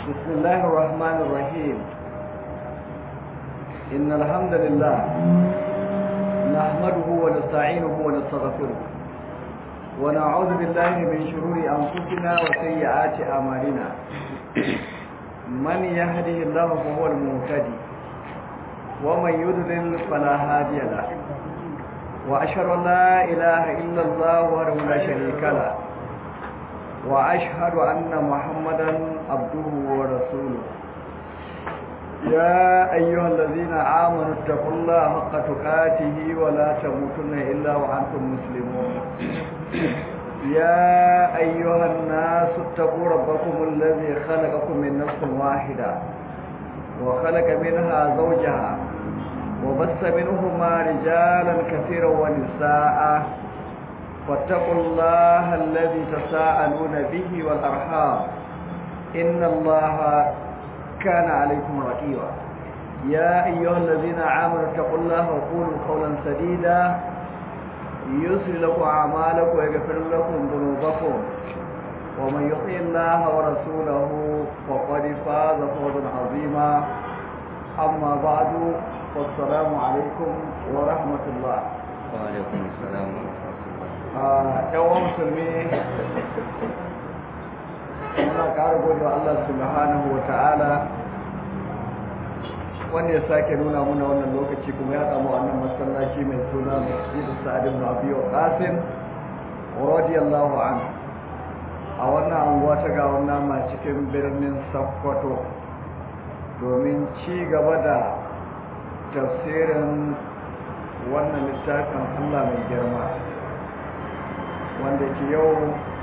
بسم الله الرحمن الرحيم إن الحمد لله نحمده ونستعينه ونستغفره ونعوذ بالله من شرور أنفسنا وسيئات أعمالنا من يهده الله فهو المهتدي ومن يضلل فلا هادي له وأشهد أن لا إله إلا الله وحده لا شريك له وأشهد أن محمدا عبده ورسوله يا أيها الذين آمنوا اتقوا الله حق تقاته ولا تموتن إلا وأنتم مسلمون يا أيها الناس اتقوا ربكم الذي خلقكم من نفس واحدة وخلق منها زوجها وبث منهما رجالا كثيرا ونساء واتقوا الله الذي تساءلون به والأرحام إن الله كان عليكم رقيبا يا أيها الذين آمنوا اتقوا الله وقولوا قولا سديدا يسر لكم أعمالكم ويغفر لكم ذنوبكم ومن يطع الله ورسوله فقد فاز فوزا عظيما أما بعد والسلام عليكم ورحمة الله وعليكم السلام ورحمة الله yawan musulmi muna ƙara gode wa Allah subhanahu wa ta'ala wanda ya sake nuna muna wannan lokaci kuma ya samu wannan masallaci mai suna masjidu sa'ad ibn abi qasim radiyallahu anhu a wannan anguwa ta ga wannan ma cikin birnin Sokoto domin ci gaba da tafsirin wannan littafin Allah mai girma wanda ke yau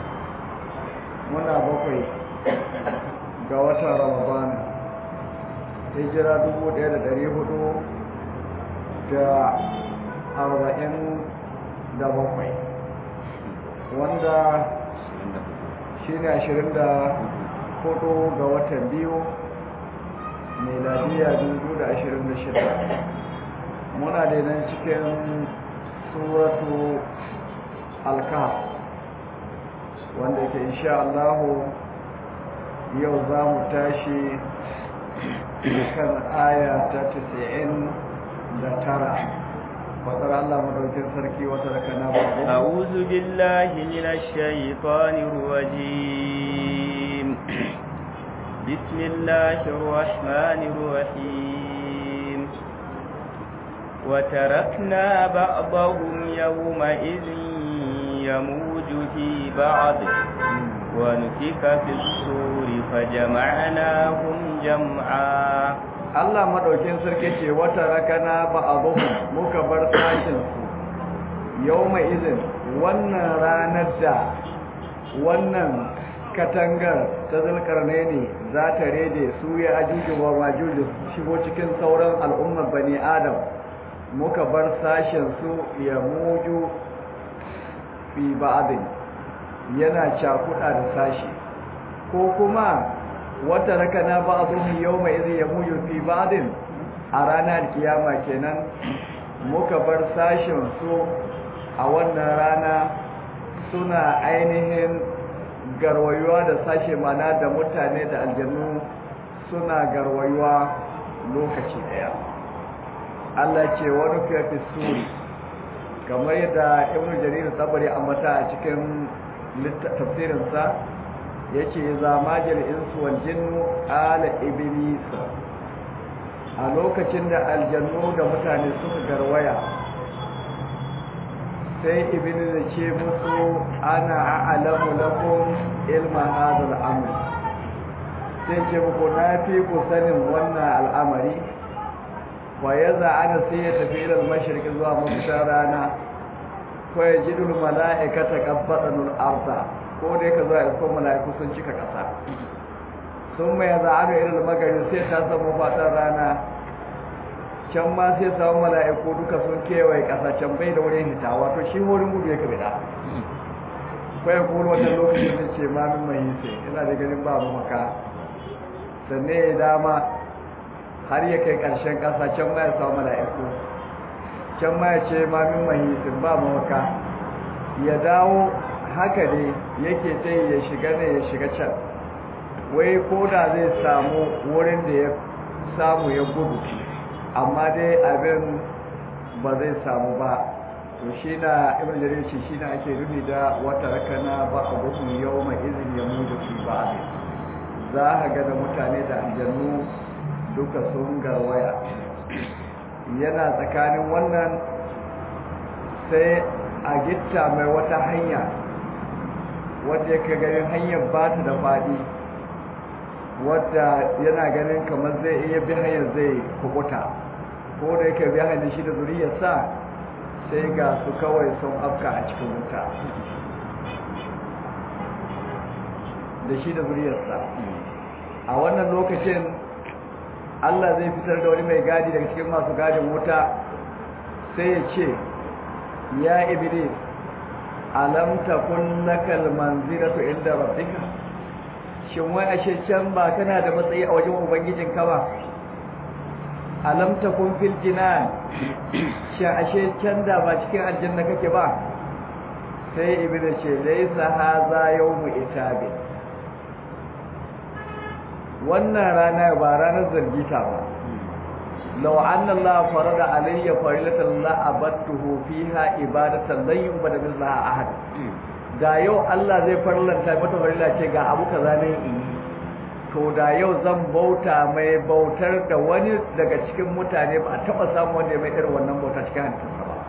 muna bakwai ga watan ramadana hijira dubu ɗaya da ɗari hudu da arba'in da bakwai wanda shi ne ashirin da hudu ga watan biyu meladiya dubu da ashirin da shida muna da nan cikin suratu alkaf wanda ke insha Allah yau za mu tashi kan aya ta 90 da tara fadar Allah madaukin sarki wata da kana babu أعوذ بالله من الشيطان الرجيم بسم الله الرحمن الرحيم وتركنا بعضهم يومئذ يموج في بعض ونفك في الصور فجمعناهم جمعا Allah madaukin sarki ce wata rakana ba abuhum muka bar sashin su yawma izin wannan ranar da wannan katangar ta zulkarne ne za ta rede su ya ajuju wa majuju shigo cikin sauran al'ummar bani adam muka bar sashin su ya muju fi ba'adin yana cakuɗa da sashi ko kuma wata rakana ba'dhum yawma idh yamuju fi ba'din a ranar kiyama kenan muka bar sashin su a wannan rana suna ainihin garwayuwa da sashe mana da mutane da aljannu suna garwayuwa lokaci daya Allah ce wani fi suri kamar yadda ibn jarir tabari ambata a cikin tafsirinsa yace zamajil insu wal jinnu ala iblis a lokacin da aljannu da mutane suka garwaya sai iblis ya ce musu ana a'lamu lakum ilma hadha al-amr sai ce muku na fi ku sanin wannan al'amari wa yaza ana sai ya tafi ilal mashriqi zuwa mafitar rana ko ya ji dul mala'ikata qabbadanul arda ko dai ka zuwa iskon mala'iku sun cika kasa sun mai yaza ana ilal magari sai ta samu fatan rana can ma sai samu mala'iku duka sun kewaye kasa can bai da wurin hita wato shi wurin gudu ya kabida ko ya kuma wannan lokacin da ce ma min mai sai ina da ganin ba mu maka sannan ya dama har ya kai ƙarshen ƙasa can ma ya samu mala'iku can ma ya ce ma min mahisin ba mawaka ya dawo haka ne yake ta ya shiga ne ya shiga can wai ko da zai samu wurin da ya samu ya gudu amma dai abin ba zai samu ba to shi na ibn jarir ce shi na ake rubi da wata rakana ba a gudun yau mai izin ya mutu fi ba za a ga da mutane da aljannu duka sun garwaya yana tsakanin wannan sai a gitta mai wata hanya wadda ya ganin hanyar ba ta da faɗi wadda yana ganin kamar zai iya bi hanyar zai kubuta ko da yake bi hanyar shi da zuriyarsa sai ga su kawai sun afka a cikin wuta da shi da zuriyarsa a wannan lokacin Allah zai fitar da wani mai gadi daga cikin masu gadin wuta sai ya ce ya iblis alam takun lakal manzilatu inda rabbika shin wai ashe can ba kana da matsayi a wajen ubangijin ka ba alam takun fil jinan shin ashe can da ba cikin aljanna kake ba sai iblis ce laysa hadha yawmu itabi wannan rana ba ranar zargita ba law anna Allah farada alayya farilatan la abattuhu fiha ibadatan lan yubada billahi ahad da yau Allah zai farlanta mata farilla ce ga abu kaza ne in to da yau zan bauta mai bautar da wani daga cikin mutane ba a taba samu wanda ya mai irin wannan bauta cikin hantarsa ba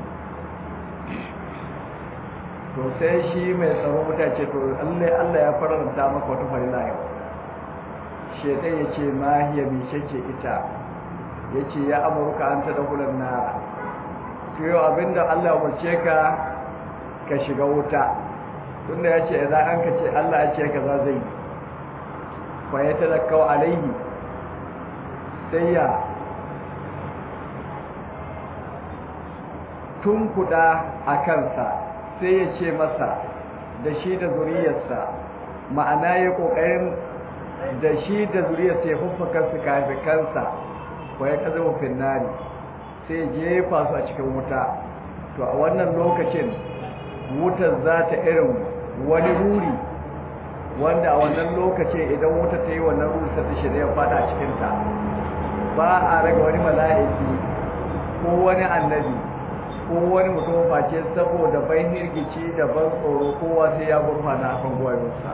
to sai shi mai tsaro mutace to Allah Allah ya farlanta maka wata farilla yau shedan ya ce mahiya mice ce ita ya ce ya amurka an ta dakulan nara to yau abinda Allah ya umarce ka ka shiga wuta tunda ya ce idan an ka ce Allah ya ce ka za zai fa ya talakkau alaihi sai ya tunkuda a kansa sai ya ce masa da shi da zuriyarsa ma'ana ya kokarin da shi da zuriyarsa ya fuffaka su kafi kansa wa ya kaza wufin nari sai jefa su a cikin wuta to a wannan lokacin wutar za ta irin wani ruri wanda a wannan lokacin idan wuta ta yi wannan ruri sai ta shirya ya fada a cikinta ba a raga wani mala'iki ko wani annabi ko wani mutum face saboda bai hirgici da ban tsoro kowa sai ya gurfana a kan gwayoyinsa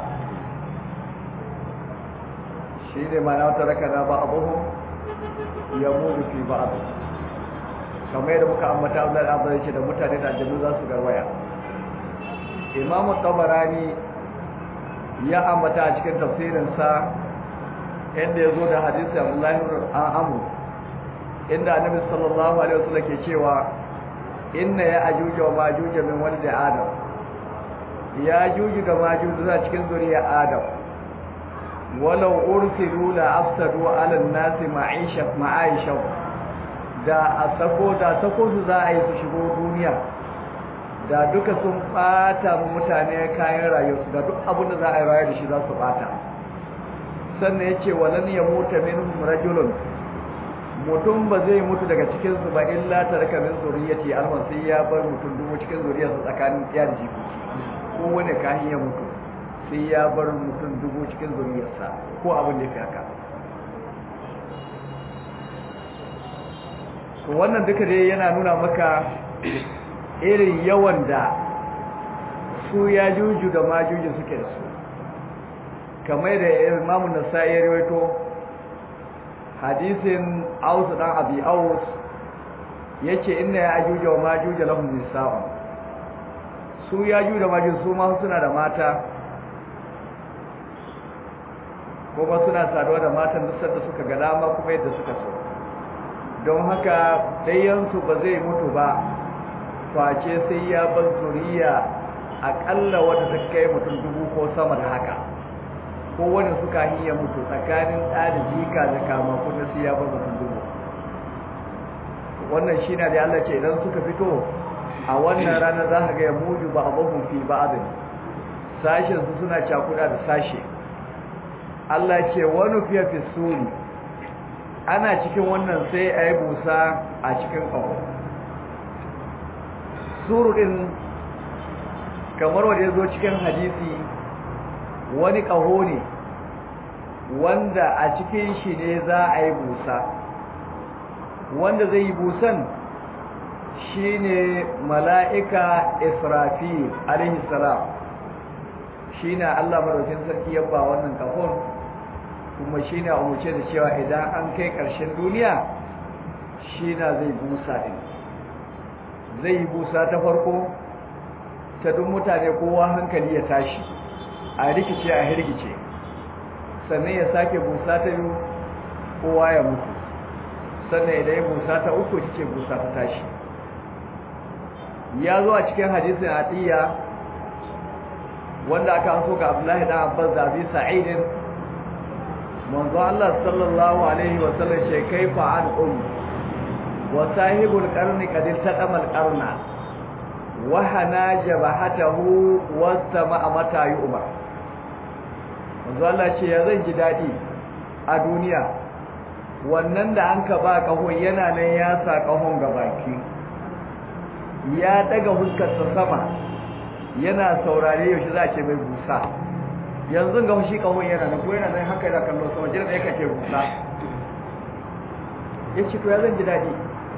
shi ne mana wata rakana ba abuhu ya mudu fi ba abu kamar yadda muka ambata Allah da abin da mutane da aljanu za su garwaya imamu tabarani ya ambata a cikin tafsirinsa inda ya zo da hadisi abdullahi an amu inda annabi sallallahu alaihi wasallam ke cewa inna ya ajuja wa majuja min walid adam ya juju da majuju za cikin zuriya adam walau ursilu la afsadu ala an-nasi ma'isha ma'aisha da a sako da sako su za a yi su shigo duniya da duka sun bata mutane kayan rayuwarsu da duk abin da za a yi rayu da shi za su bata sannan ya ce walan ya muta minhum rajulun mutum ba zai mutu daga cikin su ba illa taraka min zuriyati alman sai ya bar mutum dubu cikin zuriyarsa tsakanin iya da jikoki ko wani kahin ya mutu sai ya bar mutum dubu cikin zuriyarsa ko abin da ya fi haka to wannan duka dai yana nuna maka irin yawan da su ya juju da majuju suke da su kamar da imamu nasa'i ya rawaito hadisin aus dan abi aus yace inna ya ajuja wa majuja lahum nisa'un su ya juju da majuju su ma suna da mata kuma suna saduwa da matan duk sanda suka ga dama kuma yadda suka so don haka ɗayansu ba zai mutu ba face sai ya bar zuriya aƙalla wadda ta kai mutum dubu ko sama da haka ko wani suka ya mutu tsakanin ɗa da jika da kama kuma sai ya bar mutum dubu wannan shi na da Allah ce idan suka fito a wannan ranar za ka ga ya muju ba abubuwan fi ba adani sashen su suna cakuda da sashe Allah ce wani fiye fi suri ana cikin wannan sai a yi busa a cikin ƙaho suru ɗin kamar wanda ya zo cikin hadisi wani ƙaho ne wanda a cikin shi ne za a yi busa wanda zai yi busan shine mala'ika israfil alaihi salam shine Allah madaukakin sarki ya ba wannan kafon kuma shine a umarce da cewa idan an kai ƙarshen duniya shine zai busa din zai yi busa ta farko ta duk mutane kowa hankali ya tashi a rikice a hirgice sannan ya sake busa ta biyu kowa ya mutu sannan idan ya busa ta uku ce busa ta tashi ya zo a cikin hadisin atiyya wanda aka so ga Abdullahi dan Abbas da Abi Sa'id manzo Allah sallallahu alaihi wa sallam ce kaifa an um wa sahibul qarni qad taqama al qarna wa hana jabahatahu wa sama'a mata yu'mar manzo Allah ce ya zan ji dadi a duniya wannan da an ka ba kahon yana nan ya sa kahon gabaki ya daga huskarsa sama yana saurare yaushe za a ce mai busa yanzu ga shi kahon yana nan ko yana nan haka yana kallon sama jiran da yake ce busa ya ce to ya zan ji daɗi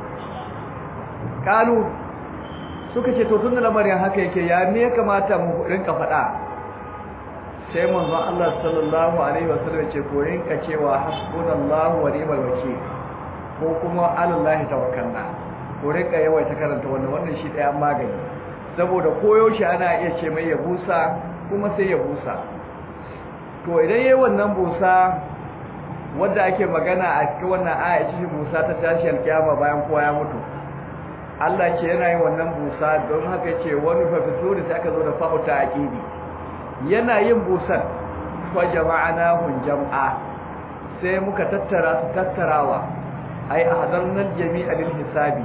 kalu suka ce to tun da lamarin haka yake ya me ya kamata mu rinka faɗa sai manzon Allah sallallahu alaihi wasallam ya ce ko rinka cewa hasbunallahu wa ni'mal wakeel ko kuma alallahi tawakkalna ko rinka yawaita karanta wannan wannan shi ɗaya magani saboda koyaushe ana iya ce mai ya busa kuma sai ya busa to idan yayi wannan busa wanda ake magana a cikin wannan aya ce busa ta tashi alkiyama bayan kowa ya mutu Allah ce yana yin wannan busa don haka ce wani fa fito da ta aka zo da fa'u ta aqidi yana yin busan fa jama'anahum jam'a sai muka tattara su tattarawa ai ahdarnal jami'a lil hisabi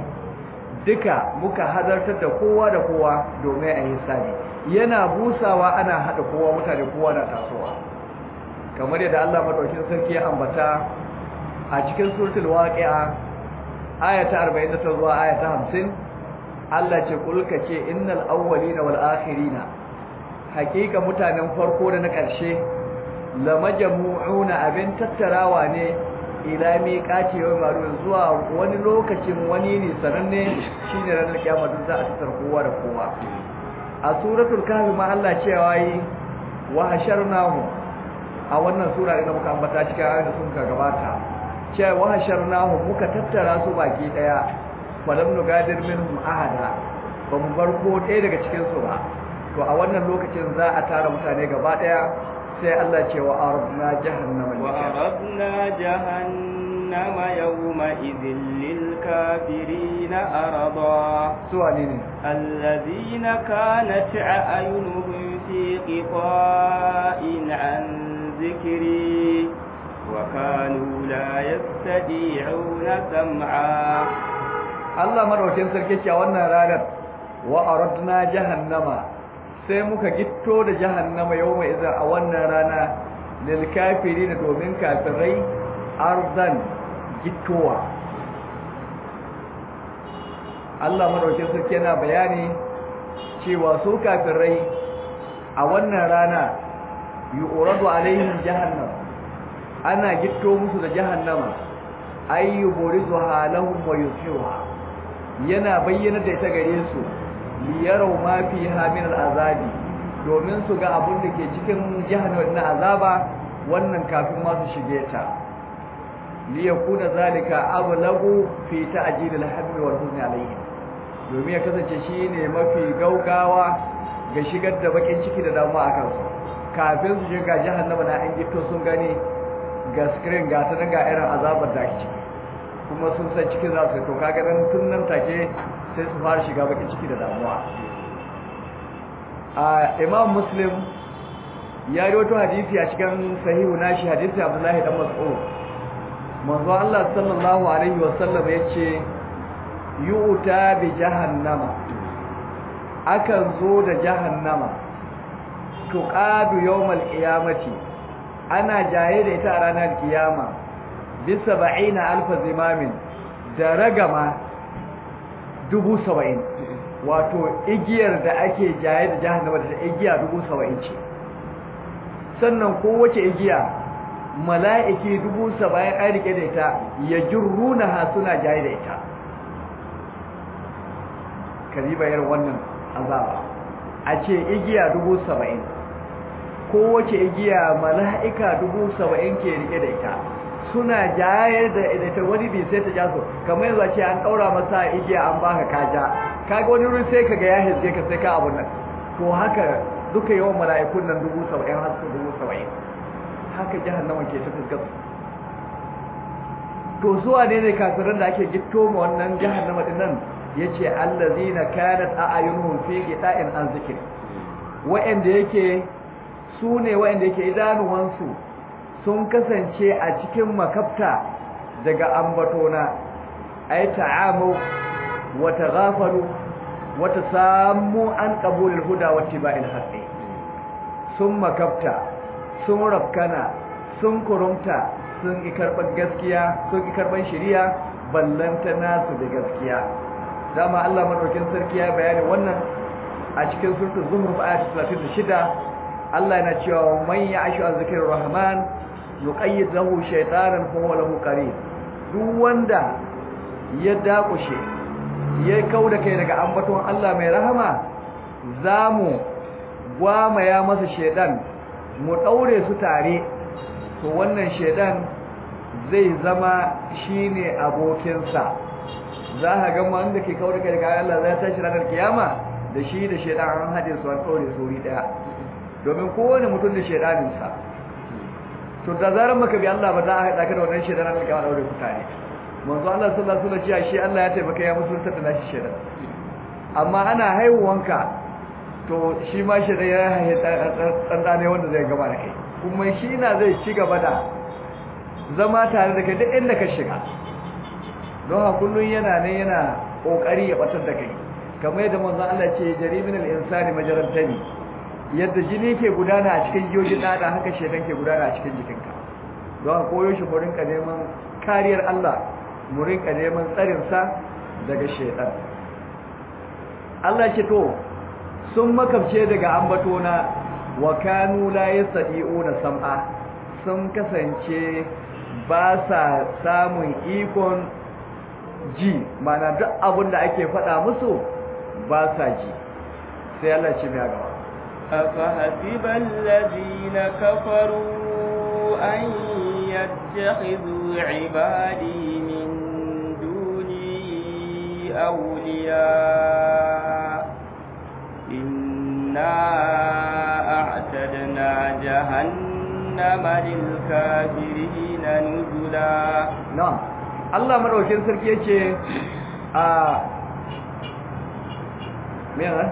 duka muka hadartar da kowa da kowa domin a hisabi yana busawa ana hada kowa mutane kowa na tasowa kamar yadda Allah madaukakin sarki ya ambata a cikin suratul waqi'a aya ta 49 zuwa aya ta 50 Allah ce kulka ce innal awwalina wal akhirina hakika mutanen farko da na ƙarshe lamajmu'una abin tattarawa ne ila miqati yawm ma'lum zuwa wani lokacin wani ne sananne shine ranar kiyama duk za a tsar kowa da kowa a suratul kahf ma Allah cewa yi wa hasharnahu a wannan sura da muka ambata cikin ayoyin da suka gabata cewa wa hasharnahu muka tattara su baki daya falam nugadir minhum ahada ba mu bar ko ɗaya daga cikin su ba to a wannan lokacin za a tara mutane gaba daya sai Allah ce wa aradna jahannama wa aradna jahannama yawma idhil lil kafirin arada suwani ne alladhina kanat a'yunuhum fi qita'in an dhikri wa kanu la yastati'una sam'a Allah madaukakin sarki ce a wannan ranar wa aradna jahannama sai muka gitto da jahannama yau mai izar a wannan rana lil kafiri da domin kafirai arzan gittowa Allah madaukakin sarki yana bayani cewa su kafirai a wannan rana yu'radu alaihim jahannam ana gitto musu da jahannama ayyuburizu halahum wa yusiruha yana bayyana da ita gare su liyarau ma fiha min al'azabi domin su ga abun da ke cikin jahannam na azaba wannan kafin ma su shige ta liyakuna zalika ablagu fi ta'jil al-hamd wal huzn alayhi domin ya kasance shine mafi gaugawa ga shigar da bakin ciki da damuwa akan su kafin su shiga jahannama na an gito sun gani ga screen ga ta ga irin azabar da ciki kuma sun san cikin za su to kaga nan tun nan take sai su fara shiga bakin ciki da damuwa a imam muslim ya yi wato hadisi a cikin sahihu nashi hadisi abdullahi dan mas'ud manzo Allah sallallahu alaihi wasallam yace yu'ta bi jahannama akan zo da jahannama tuqadu yawmal qiyamati ana jaye da ita a ranar kiyama bisa ba'ina alfa zimamin da ragama dubu saba'in wato igiyar da ake jaye da jahannama da igiya dubu saba'in ce sannan kowace igiya mala'iki dubu saba'in an rike da ita ya jirruna ha suna jaye da ita kariba irin wannan azaba a ce igiya dubu saba'in kowace igiya mala'ika dubu saba'in ke rike da ita suna jayar da ita wani bi sai ta jaso kamar yanzu ce an ɗaura masa igiya an baka kaja kaga wani wurin sai kaga ya hizge ka sai ka abun nan to haka duka yawan mala'ikun nan dubu saba'in har su dubu saba'in haka jahannama ke ta fuskar to zuwa ne ne kafiran da ake gitto ma wannan jahannama din nan yace allazina kanat a'yunuhum fi qita'in an zikr wa'anda yake su ne wa'anda yake idanuwansu sun kasance a cikin makafta daga ambatona ay ta'amu wa taghafalu wa tasammu an qabulil huda wa tiba'il haqqi sun makafta sun rafkana sun kurumta sun ki karban gaskiya sun ki karban shari'a ballanta nasu da gaskiya dama Allah madaukin sarki ya bayani wannan a cikin suratul zumruf ayat 36 Allah yana cewa man ya'shu an zikrir rahman yuqayyid lahu shaytanan fa huwa lahu qarin duk wanda ya dakushe ya kauda kai daga ambaton Allah mai rahama zamu gwamaya masa shedan mu daure su tare to wannan shedan zai zama shine abokinsa za ka ga wanda ke kawo daga daga Allah zai tashi ranar kiyama da shi da shedan an haɗe su an ɗaure su wuri ɗaya domin kowane mutum da shedaninsa to da zarar maka bi Allah ba za a haɗa ka da wannan shedan ranar kiyama ɗaure ku tare manzo Allah sallallahu alaihi wasallam shi Allah ya taimaka ya musulunta da nashi shedan amma ana haihuwanka to shi ma shedan ya haihe ɗan ne wanda zai gaba da kai kuma shi na zai ci gaba da zama tare da kai duk inda ka shiga don ha kullun yana ne yana kokari ya batar da kai kamar yadda manzon Allah ce jarimin al-insani majarantani yadda jini ke gudana a cikin jiyojin dada haka shedan ke gudana a cikin jikinka don ha koyo shi mu rinka neman kariyar Allah mu rinka neman tsarin sa daga shedan Allah ce to sun makabce daga ambatona wa kanu la yastadi'una sam'a sun kasance ba sa samun ikon ji mana duk abin da ake faɗa musu ba sa ji sai Allah ce mai gaba أفحسب الذين كفروا أن يتخذوا عبادي من دوني أولياء إنا أعتدنا جهنم للكافرين نزلا na'am Allah madaukakin sarki yace a me ne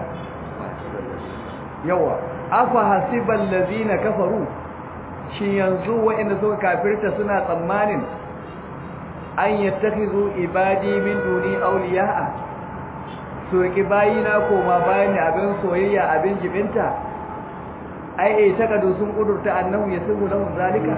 yawa afa hasibal ladina kafaru shi yanzu wa'inda suka kafirta suna tsammanin an yattakhizu ibadi min duni awliya'a su ki bayina koma bayani abin soyayya abin jibinta ai eh takadu sun kudurta annahu yasibu lahum zalika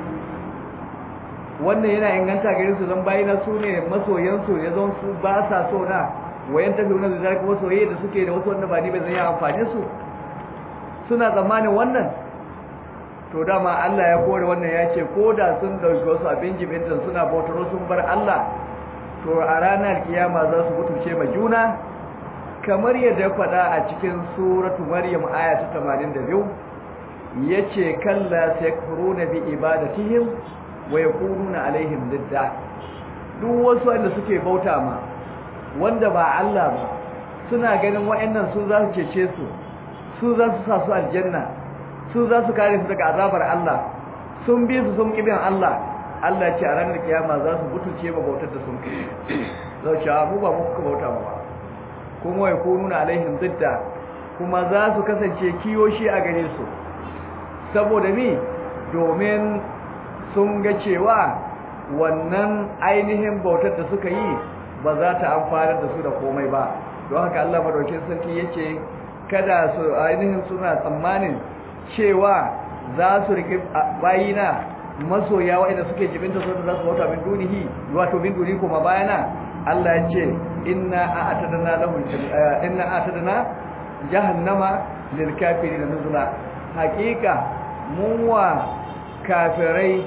wannan yana inganta gare su zan bayina su ne masoyansu ya zan su ba sa so na wayan tafi wani da zalika masoyi da suke da wasu wanda ba ni ba zai yi amfani su suna tsammanin wannan to dama Allah ya kore wannan ya ce ko da sun dauki wasu abin jibintan suna bautar sun bar Allah to a ranar kiyama za su mutunce ma juna kamar yadda ya faɗa a cikin suratu maryam aya ta 82 yace kalla sayakfuruna bi ibadatihim wa yakununa alaihim didda duk wasu wanda suke bauta ma wanda ba Allah ba suna ganin wayannan su za su cece su su za su sa su aljanna su za su kare su daga azabar Allah sun bi su sun kibin Allah Allah ce a ranar kiyama za su mutunce ba bautar da sun kai zai ce mu ba muku bauta ba kuma yakununa alaihim didda kuma za su kasance kiyoshi a gare su saboda mi domin sun ga cewa wannan ainihin bautar da suka yi ba za ta amfanar da su da komai ba don haka Allah madaukin sarki yace kada su ainihin suna tsammanin cewa za su rike bayina masoya wa'anda suke jibinta su da za su bauta min dunihi wato min duni kuma bayana Allah ya ce inna a'tadna lahum inna a'tadna jahannama lil kafirin nuzula haqiqa mun wa kafirai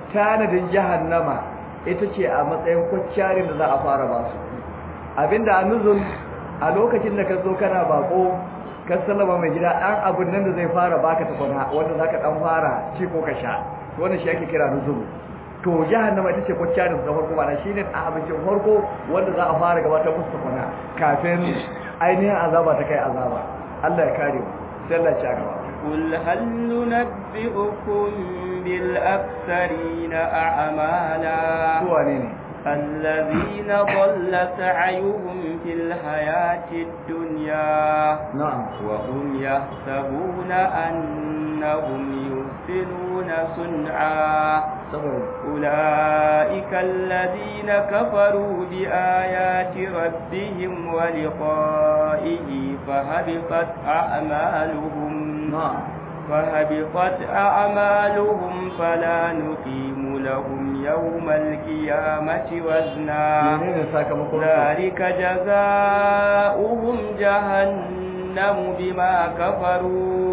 tanadin jahannama ita ce a matsayin kwaccarin da za a fara ba su abinda a nuzul a lokacin da ka zo kana bako ka sallama mai gida ɗan abin nan da zai fara baka tukuna wanda za ka ɗan fara ci ko ka sha wannan shi ake kira nuzul to jahannama ita ce kwaccarin da farko ba shi ne a abincin farko wanda za a fara gabatar musu tukuna kafin ainihin azaba ta kai azaba Allah ya kare mu sai Allah ya ci gaba قل هل ننبئكم بالأكثرين أعمالا wane ne الذين ضل سعيهم في الحياة الدنيا na'am وهم يحسبون أنهم يحسنون صنعا saboda أولئك الذين كفروا بآيات ربهم ولقائه فهبطت أعمالهم na'am فهبطت أعمالهم فلا نقيم لهم يوم القيامة وزنا menene sakamakon su ذلك جزاؤهم جهنم بما كفروا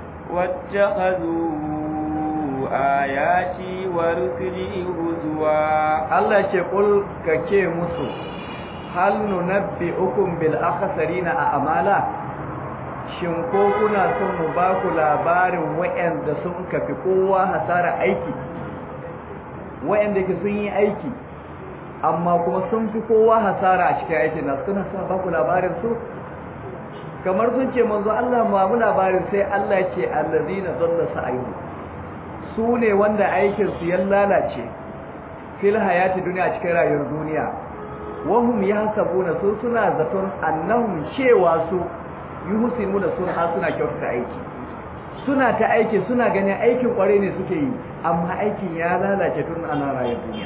واتخذوا آياتي ورسلي هزوا Allah ce kul kake musu hal nunabbi'ukum bil akhsarina a amala shin ko kuna son mu ba ku labarin wayanda sun kafi kowa hasara aiki wayanda ke sun yi aiki amma kuma sun fi kowa hasara a cikin aikin nasu kuna son ba ku labarin su kamar sun ce manzo Allah ma mu labarin sai Allah ya ce allazina dalla sa'ayuhum su ne wanda aikin su ya lalace fil hayati duniya cikin rayuwar duniya wahum yahsabuna su suna zaton annahum cewa su yuhsinuna sunha suna kyautata aiki suna ta aiki suna ganin aikin kware ne suke yi amma aikin ya lalace tun ana rayuwar duniya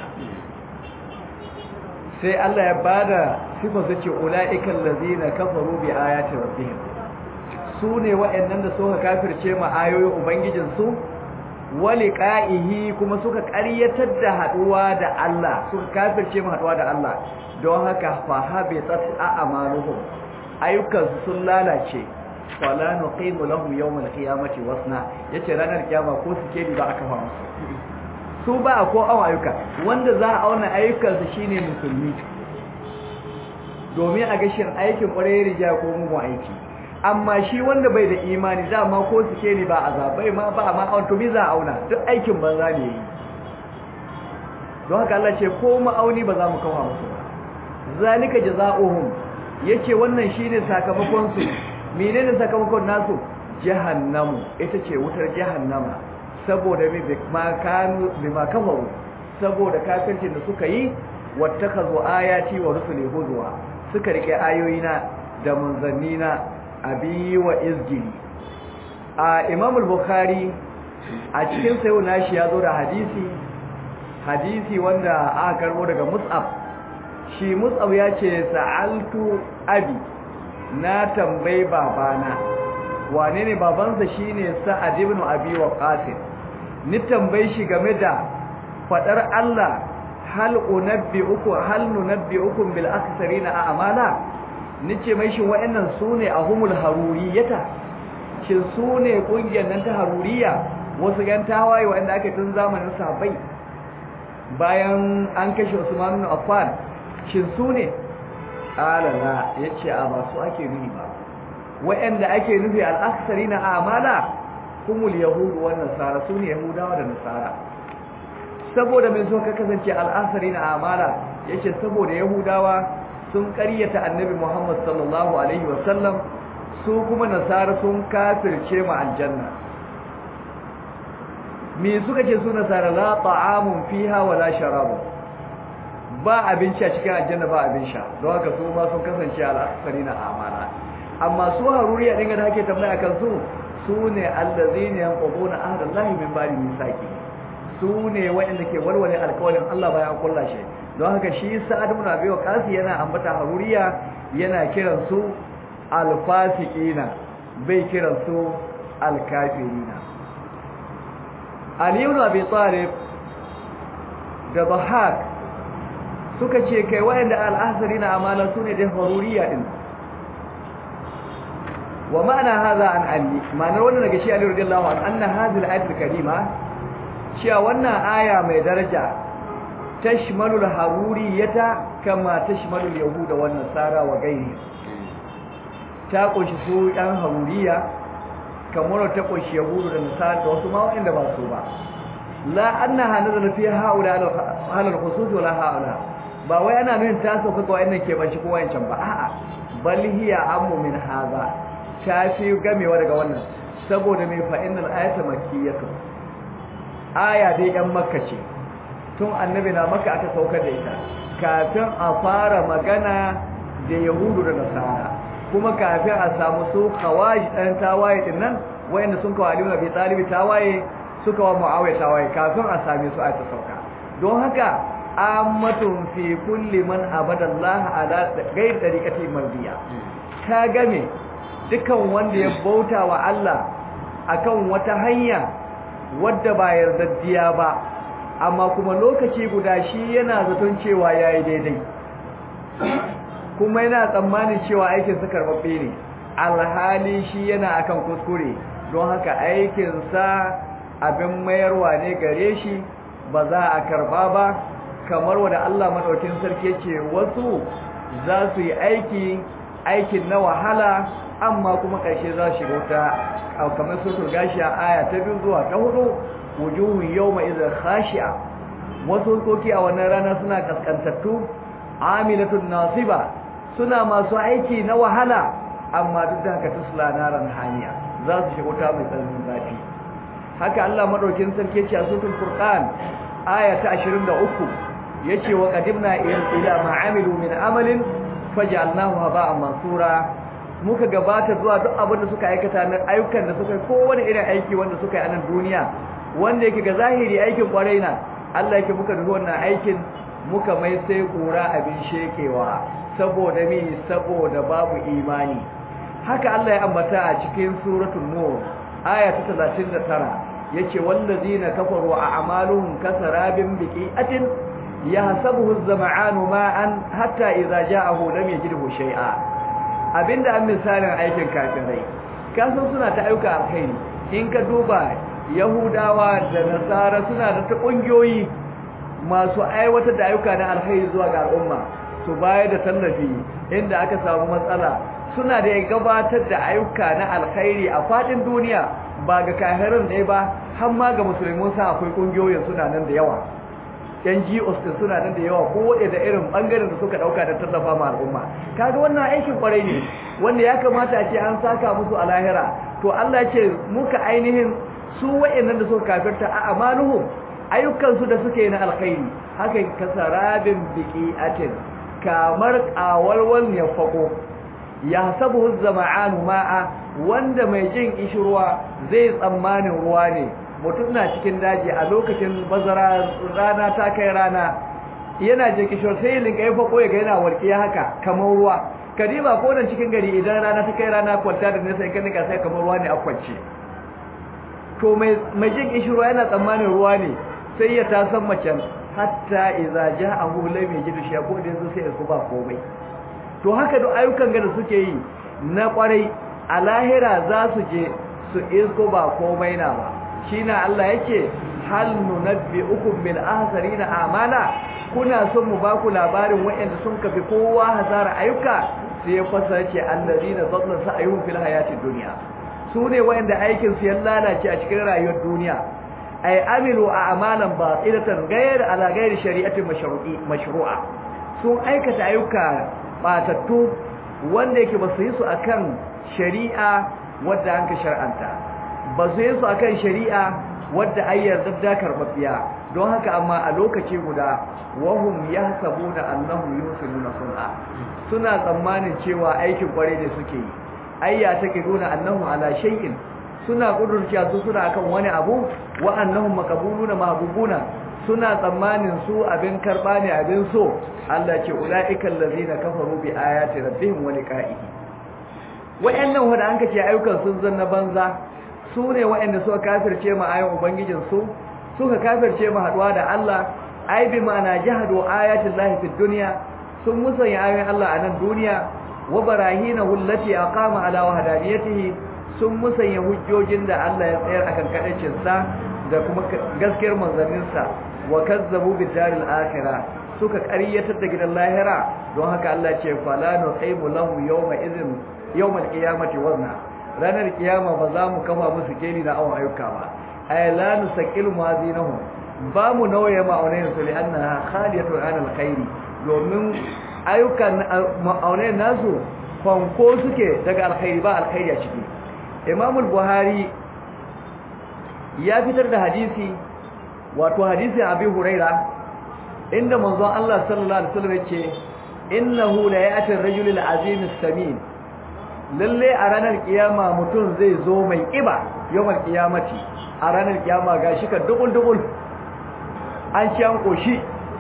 sai Allah ya bada sifar su ce ulaiikal ladzina kafaru bi ayati rabbihim su ne waɗannan da suka kafirce ma ayoyin ubangijinsu waliqa'ihi kuma suka ƙaryatar da haduwa da Allah suka kafirce mu haduwa da Allah don haka fa habitat a'maluhum ayyukan sun lalace wala nuqimu lahum yawm al-qiyamati wasna yace ranar kiyama ko suke ni ba aka fa musu su ba ko awa ayyuka wanda za a auna ayyukan su shine musulmi domin a ga shin aikin ƙwarai rija ko mugun aiki amma shi wanda bai da imani dama ko suke ni ba azabai ma ba ma an to za auna duk aikin banza ne yi don haka Allah ce ko ma'auni ba za mu kawo musu ba zalika jazaohum yace wannan shine sakamakon su menene sakamakon nasu jahannamu ita ce wutar jahannama saboda me ma kanu bima kafaru saboda kafircin da suka yi wattakazu ayati wa rusuli huzwa suka rike ayoyina da manzannina abi wa izgili a imam al-bukhari a cikin sayo nashi ya zo da hadisi hadisi wanda aka karbo daga mus'ab shi mus'ab ya ce sa'altu abi na tambayi babana wane ne babansa shine sa'ad ibn abi waqas ni tambayi shi game da fadar Allah hal unabbi'ukum hal nunabbi'ukum bil aktharina a'mala nace mai shin wayannan sune ahumul haruriyata shin sune kungiyar nan ta haruriya wasu gan tawaye wanda aka tun zamanin sahabbai bayan an kashe Usman ibn Affan shin sune alala yace a ba su ake nufi ba wayanda ake nufi al aktharina a'mala humul yahud wa nasara sune yahudawa da nasara saboda mai so ka kasance al aktharina a'mala yace saboda yahudawa sun ƙaryata annabi Muhammad sallallahu alaihi wasallam su kuma nasara sun kafirce mu aljanna me suka ce su nasara la ta'amun fiha wala sharabun ba abinci a cikin aljanna ba abin sha don haka su ma sun kasance al'asarina amana amma su haruriya din da ake tambaya kan su su ne allazina yanquduna ahdallahi min ba'di misaki su ne waɗanda ke walwale alƙawarin Allah bayan kulla shi don haka shi sa'ad ibn abi waqas yana ambata haruriya yana kiran su alfasiqina bai kiran su alkafirina ali ibn abi talib da bahak suka ce kai wayanda al-ahsarina amala sune da haruriya din wa ma'ana hadha an ali ma'anar wannan daga shi ali radiyallahu anhu anna hadhihi al-ayat al-karima cewa wannan aya mai daraja tashmalul haruriyata kama tashmalul yahuda wan nasara wa gairi ta kunshi su yan haruriya kamar ta kunshi yahudu da nasara da wasu ma wanda ba su ba la annaha nazala fi haula halal khusus wala haula ba wai ana nuna ta sauka ga wayannan ke banci ko wayancan ba a'a bal hiya ammu min hadha ta fi gamewa daga wannan saboda mai fa innal ayata makkiyatu aya dai yan makka ce tun annabi na makka aka saukar da ita kafin a fara magana da yahudu da nasara kuma kafin a samu su khawaji dan tawaye din nan wayanda sun kawo aliyu nabi talibi tawaye suka wa muawiya tawaye kafin a same su a ta sauka don haka ammatun fi kulli man abada Allah ala ghairi tariqati mardiya ta game dukan wanda ya bauta wa Allah akan wata hanya wadda ba yardaddiya ba amma kuma lokaci guda shi yana zaton cewa yayi daidai kuma yana tsammanin cewa aikin sa karbabbe ne alhali shi yana akan kuskure don haka aikin sa abin mayarwa ne gare shi ba za a karba ba kamar wanda Allah madaukin sarki ce wasu za su yi aiki aikin na wahala amma kuma ƙarshe za su shiga wuta kamar sutur gashi a aya ta biyu zuwa ta hudu wujuhun yawma idza khashi'a wasu koki a wannan rana suna kaskantattu amilatun nasiba suna masu aiki na wahala amma duk da haka tusla naran haniya za su shiga wuta mai tsananin zafi haka Allah madaukin sarki ce a sutul furqan aya ta 23 yace wa qadimna ila ma amilu min amalin faj'alnahu haba'an mansura muka gabata zuwa duk abin da suka aikata na ayyukan da suka yi kowane irin aiki wanda suka yi a nan duniya wanda yake ga zahiri aikin kwarai na Allah yake muka dubi wannan aikin muka mai sai kura abin shekewa saboda mi saboda babu imani haka Allah ya ambata a cikin suratul nur aya ta 39 yace wallazina kafaru a'maluhum kasarabin biqi'atin yahsabuhu az-zama'anu ma'an hatta idza ja'ahu lam yajidhu shay'a abinda an misalin aikin kafirai kasan suna ta ayyuka alkhairi in ka duba yahudawa da nasara suna da ta kungiyoyi masu aiwatar da ayyuka na alkhairi zuwa ga al'umma su bayar da tallafi inda aka samu matsala suna da gabatar da ayyuka na alkhairi a fadin duniya ba ga kafirin ne ba har ma ga musulmin sa akwai kungiyoyin suna nan da yawa yan GOs din suna nan da yawa ko waɗe da irin bangaren da suka dauka da tallafa ma al'umma kaga wannan aikin kwarai ne wanda ya kamata a ce an saka musu a lahira to Allah ya ce muka ainihin su waɗannan da suka kafirta a amaluhum ayyukan su da suke na alkhairi haka kasarabin biqi'atin kamar qawalwal ya fako ya sabu zama'anu ma'a wanda mai jin ishirwa zai tsammanin ruwa ne mutum na cikin daji a lokacin bazara rana ta kai rana yana je kishor sai linka ya fako ya ga yana walƙiya haka kamar ruwa kadiba ko nan cikin gari idan rana ta kai rana kwanta da nesa kan nika sai kamar ruwa ne a kwance to mai mai jin kishirwa yana tsammanin ruwa ne sai ya ta san macen hatta idza ja'ahu lam yajidu shay'a ko da yanzu sai su ba komai to haka duk ayyukan ga da suke yi na kwarai a lahira za su je su isko ba komai na ba shine Allah yake hal nunabbi'ukum bil ahsarina a'mala kuna son mu baku labarin waɗanda sun kafi kowa hasara ayyuka sai ya fasara ce allazina dhalla sa'yuhum fil hayatid dunya sune waɗanda aikin su ya lalace a cikin rayuwar duniya ay amilu a'malan batilatan ghayr ala ghayri shari'atin mashru'i mashru'a sun aikata ayyuka batattu wanda yake ba su yi su akan shari'a wadda an ka shar'anta ba su yi su akan shari'a wadda ai yarda da karbabiya don haka amma a lokaci guda wahum yahsabuna annahum yusiluna sun'a suna tsammanin cewa aikin kware ne suke yi ayya take nuna annahum ala shay'in suna kudurciya su suna akan wani abu wa annahum maqbuluna mahbubuna suna tsammanin su abin karba ne abin so Allah ce ulaiikal ladina kafaru bi ayati rabbihim wa liqa'ihi wayannan wanda an kace ayyukan sun zanna banza su ne wayanda suka kafirce mu ayoyin ubangijin su suka kafirce mu haduwa da Allah ai bi ma'ana jahadu ayati llahi fid dunya sun musanya ayoyin Allah a nan duniya wa barahinahu allati aqama ala wahdaniyatihi sun musanya hujjojin da Allah ya tsayar akan kadancin sa da kuma gaskiyar manzanninsa wa kazzabu bid daril akhirah suka ƙaryatar da gidan lahira don haka Allah ce fala nuqimu lahu yawma idhin yawmal qiyamati wazna ranar kiyama ba za mu kafa musu keli na awon ayyuka ba ay la nusaqilu mazinahum ba mu nauye ma'aunayin su li'annaha khaliyatun an alkhairi domin ayyukan ma'aunayin nasu fanko suke daga alkhairi ba alkhairi a ciki Imam al-Buhari ya fitar da hadisi wato hadisin Abi Huraira inda manzon Allah sallallahu alaihi wasallam yace innahu la ya'ti ar-rajulu al-azim as-samin lalle a ranar kiyama mutum zai zo mai kiba yawan kiyamati a ranar kiyama gashi ka dubul dubul an ci an koshi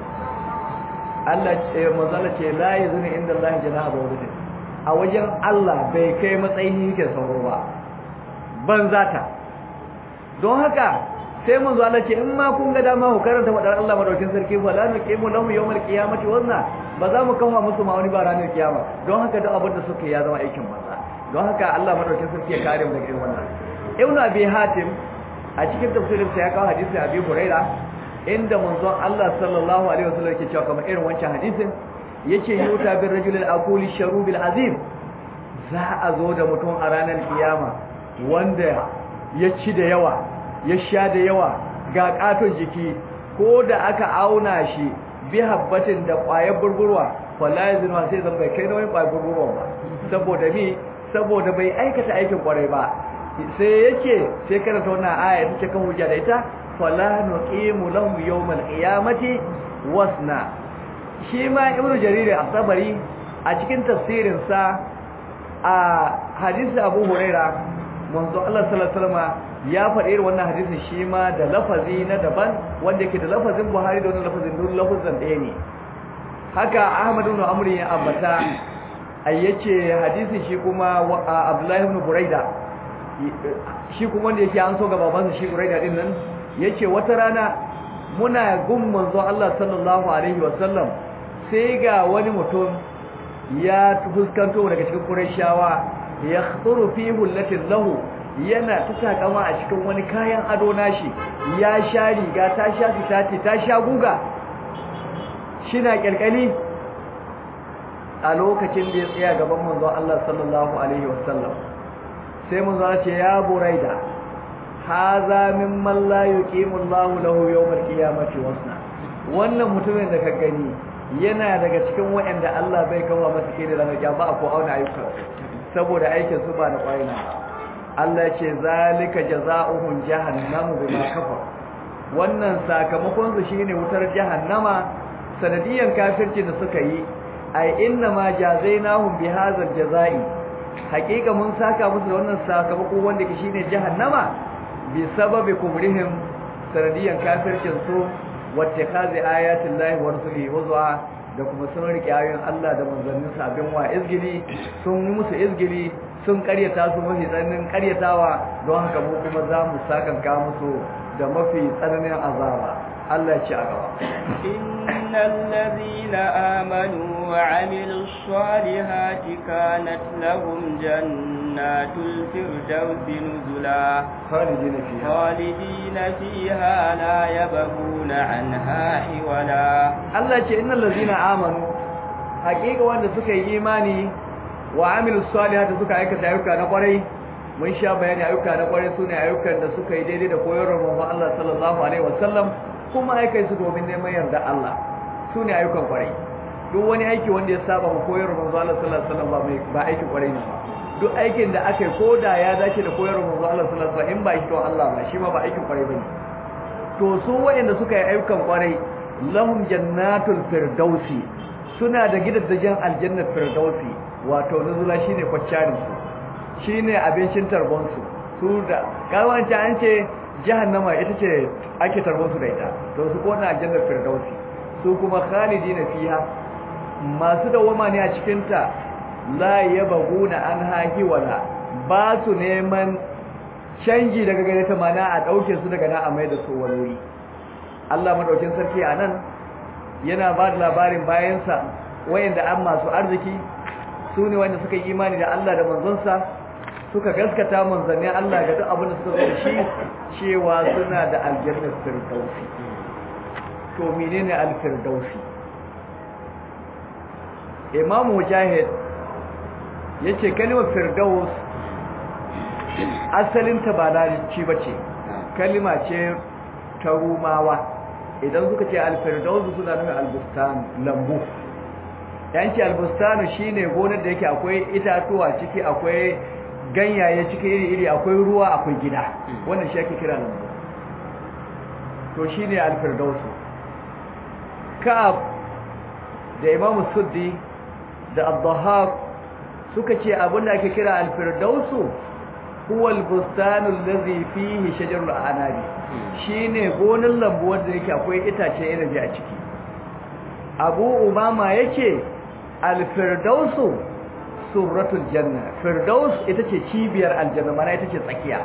Allah ce manzala ce la yazuni inda Allah janaha bawdatin a wajen Allah bai kai matsayin yake sauro ba ban zata don haka sai manzo Allah ce in ma kun ga dama ku karanta wadar Allah madaukin sarki fa la nuqimu lahu yawmal qiyamati wazna ba za mu kawo musu ma wani ba ranar kiyama don haka duk abin da suka ya zama aikin banza don haka Allah madaukin sarki ya kare mu daga irin wannan Ibn Abi Hatim a cikin tafsirin sa ya kawo hadisi Abi Huraira inda manzo Allah sallallahu alaihi wasallam yake cewa kamar irin wancan hadisin yace yuta bir rajul al-aquli sharubil azim za a zo da mutum a ranar kiyama wanda ya ci da yawa ya sha da yawa ga katon jiki ko da aka auna shi bi habbatin da ƙwayar burburwa wallahi zinwa sai zan bai kai nauyin ƙwayar burburwa ba saboda mi saboda bai aikata aikin ƙwarai ba sai yake sai karanta wannan aya ta kan hujja da ita fala nuqimu lahum yawmal qiyamati wasna shi ma ibnu jarir as-sabari a cikin tafsirin sa a hadisi abu huraira manzo Allah sallallahu alaihi wasallam ya faɗi irin wannan hadisin shi ma da lafazi na daban wanda yake da lafazin Buhari da wannan lafazin duk lafazin ɗaya ne haka Ahmad ibn Amr ya ambata ayyace hadisin shi kuma Abdullah ibn Buraida shi kuma wanda yake an so ga babansa shi Buraida din nan yace wata rana muna gun manzo Allah sallallahu alaihi wasallam sai ga wani mutum ya fuskanto daga cikin Qurayshawa ya khuru fi hullatin lahu yana ta takama a cikin wani kayan ado nashi ya sha riga ta sha fitati ta sha guga shina kirkali a lokacin da ya tsaya gaban manzo Allah sallallahu alaihi wasallam sai manzo ya ce ya buraida haza mimman la yuqimu Allahu lahu yawmal qiyamati wasna wannan mutumin da ka gani yana daga cikin waɗanda Allah bai kawo masa kai da ranar kiyama ko auna ayyukan saboda aikin su ba na kwaina Allah ce zalika jazaohum jahannamu bima kafar wannan sakamakon su shine wutar jahannama sanadiyan kafirci da suka yi ai inna ma jazainahum bihadzal jazai hakika mun saka musu da wannan sakamako wanda ke shine jahannama bi sababi kubrihim sanadiyan kafircin su wattakhazi ayatin lahi wa rasulihi huzwa da kuma sun rike ayoyin Allah da manzannin sabin wa izgili sun yi musu izgili sun karyata su mafi tsananin karyatawa don haka mu kuma za mu sakanka musu da mafi tsananin azaba Allah ya ci a gaba innal ladina amanu wa amilus salihati kanat lahum jannatul firdausi nuzula khalidina fiha khalidina fiha la yabghuna anha hiwala Allah ce innal ladina amanu hakika wanda suka yi imani wa amilus salihati suka aikata ayyuka na kwarai mun sha bayani ayyuka na kwarai sune ayyukan da suka yi daidai da koyarwar manzon Allah sallallahu alaihi wasallam kuma aikai su domin neman yarda Allah sune ayyukan kwarai duk wani aiki wanda ya saba mu koyarwar manzon Allah sallallahu alaihi wasallam ba mai ba aikin kwarai ne ba duk aikin da aka yi koda ya dace da koyarwar manzon Allah sallallahu alaihi wasallam in ba shi to Allah ba shi ma ba aikin kwarai bane to su wayanda suka yi ayyukan kwarai lahum jannatul firdausi suna da gidajen aljannar firdausi wato nuzula shine kwaccarin su shine abincin tarbon su su da kawanta an ce jahannama ita ce ake tarbon su da ita to su kona aljannar firdausi su kuma khalidina fiha masu dawama ne a cikin ta la yabghuna anha hiwala ba su neman canji daga gare ta mana a dauke su daga na a mai da su wani wuri Allah madaukin sarki anan yana ba da labarin bayansa wayanda an masu arziki su ne wanda suka yi imani da Allah da manzonsa suka gaskata manzannin Allah ga duk abin da suka zo da shi cewa suna da aljannar firdausi to menene al-firdausi Imam Mujahid yace kalmar firdaus asalin ta ba larabci bace kalma ce ta rumawa idan suka ce al-firdaus suna nufin al-bustan lambu yanki al-bustan shine gonar da yake akwai itatuwa ciki akwai ganyaye ciki iri-iri akwai ruwa akwai gida wannan shi ake kira lambu to shine al-firdaus ka'ab da imamu suddi da abdahab suka ce abinda ake kira alfirdausu huwa albustanu allazi fihi shajarul anabi shine gonin lambu wanda yake akwai itace inabi a ciki abu umama yake alfirdausu surratul janna firdaus ita ce cibiyar aljanna mana ita ce tsakiya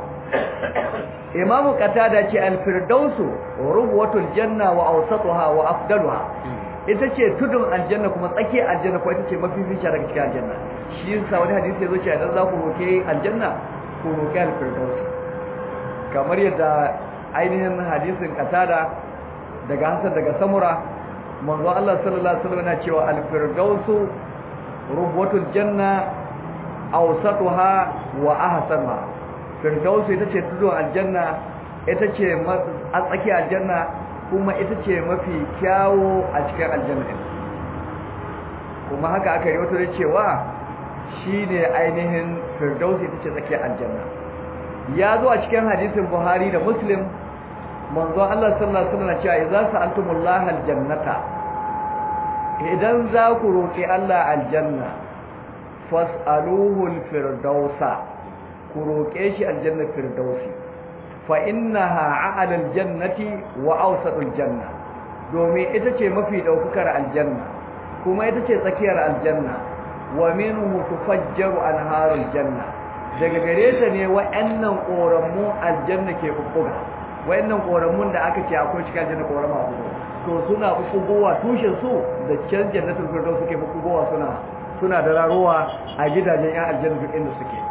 imamu qatada ce alfirdausu rubwatul janna wa awsatuha wa afdaluha ita ce tudun aljanna kuma tsakiyar aljanna ko ita ce mafi fice daga cikin aljanna shi yasa wani hadisi yazo cewa idan za ku roke aljanna ku roke alfirdaus kamar yadda ainihin hadisin qatada daga hasan daga samura manzo Allah sallallahu alaihi wasallam yana cewa alfirdausu rubwatul janna awsatuha wa ahsanuha firdausu ita ce tudun aljanna ita ce a tsakiyar aljanna kuma ita ce mafi kyawo a cikin aljanna kuma haka aka yi wata da cewa shi ne ainihin firdausi ita ce tsakiyar aljanna ya zo a cikin hadisin buhari da muslim manzo Allah sallallahu alaihi wasallam cewa idza sa'altumullaha aljannata idan za ku roki Allah aljanna fas'aluhu alfirdausa ku roke shi aljanna firdausi fa innaha a'la aljannati wa awsatul janna domin ita ce mafi daukakar aljanna kuma ita ce tsakiyar aljanna wa minhu tufajjaru anharul janna daga gare ta ne wa'annan koramu aljanna ke bubbuga wa'annan koramun da aka ce akwai cikin aljanna korama uku to suna bubbugowa tushen su da can jannatul firdaus suke bubbugowa suna suna da raruwa a gidajen yan aljanna duk inda suke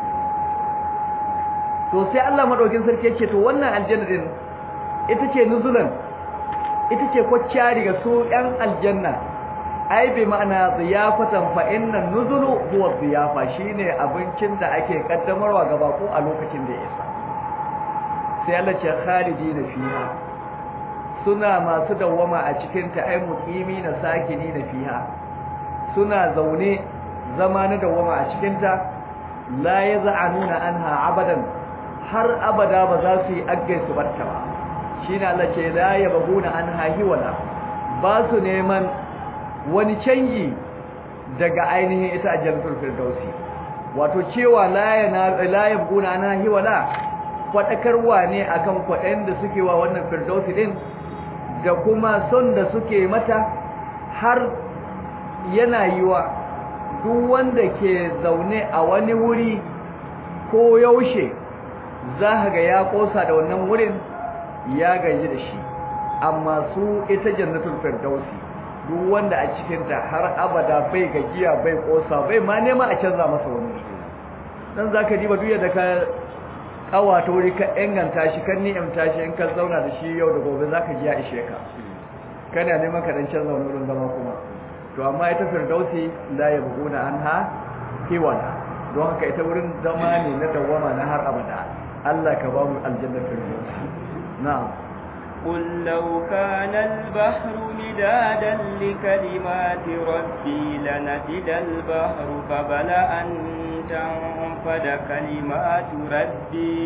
to sai Allah madaukin sarki yake to wannan aljanna din ita ce nuzulan ita ce kwacciyari ga su yan aljanna ai bi ma'ana ziyafatan fa inna nuzulu huwa ziyafa shine abincin da ake kaddamarwa ga bako a lokacin da ya isa sai Allah ce khalidina fiha suna masu dawwama a cikin ta ai muqimi na sakini na fiha suna zaune zama na dawwama a cikin ta la yaz'anuna anha abadan har abada ba za su yi aggai su barta ba shine Allah ce la yabghuna anha hiwala ba su neman wani canji daga ainihin ita aljannatul firdausi wato cewa la yana la yabghuna anha hiwala kwadakarwa ne akan kwaɗayin da suke wa wannan firdausi din da kuma son da suke mata har yana yiwa duk wanda ke zaune a wani wuri ko yaushe za ga ya kosa da wannan wurin ya gaji da shi amma su ita jannatul firdausi duk wanda a cikinta har abada bai gajiya bai kosa bai ma nema a canza masa wani dan zaka diba duk da ka kawata wuri ka inganta shi kan ni'imta shi in ka zauna da shi yau da gobe zaka ji ya ishe ka kana neman ka dan canza wani wurin zama kuma to amma ita firdausi la yabghuna anha hiwala don haka ita wurin zama ne na dawama na har abada Allah ka ba mu aljanna firdausi na'am قل لو كان البحر مدادا لكلمات ربي لنفد البحر قبل أن تنفد كلمات ربي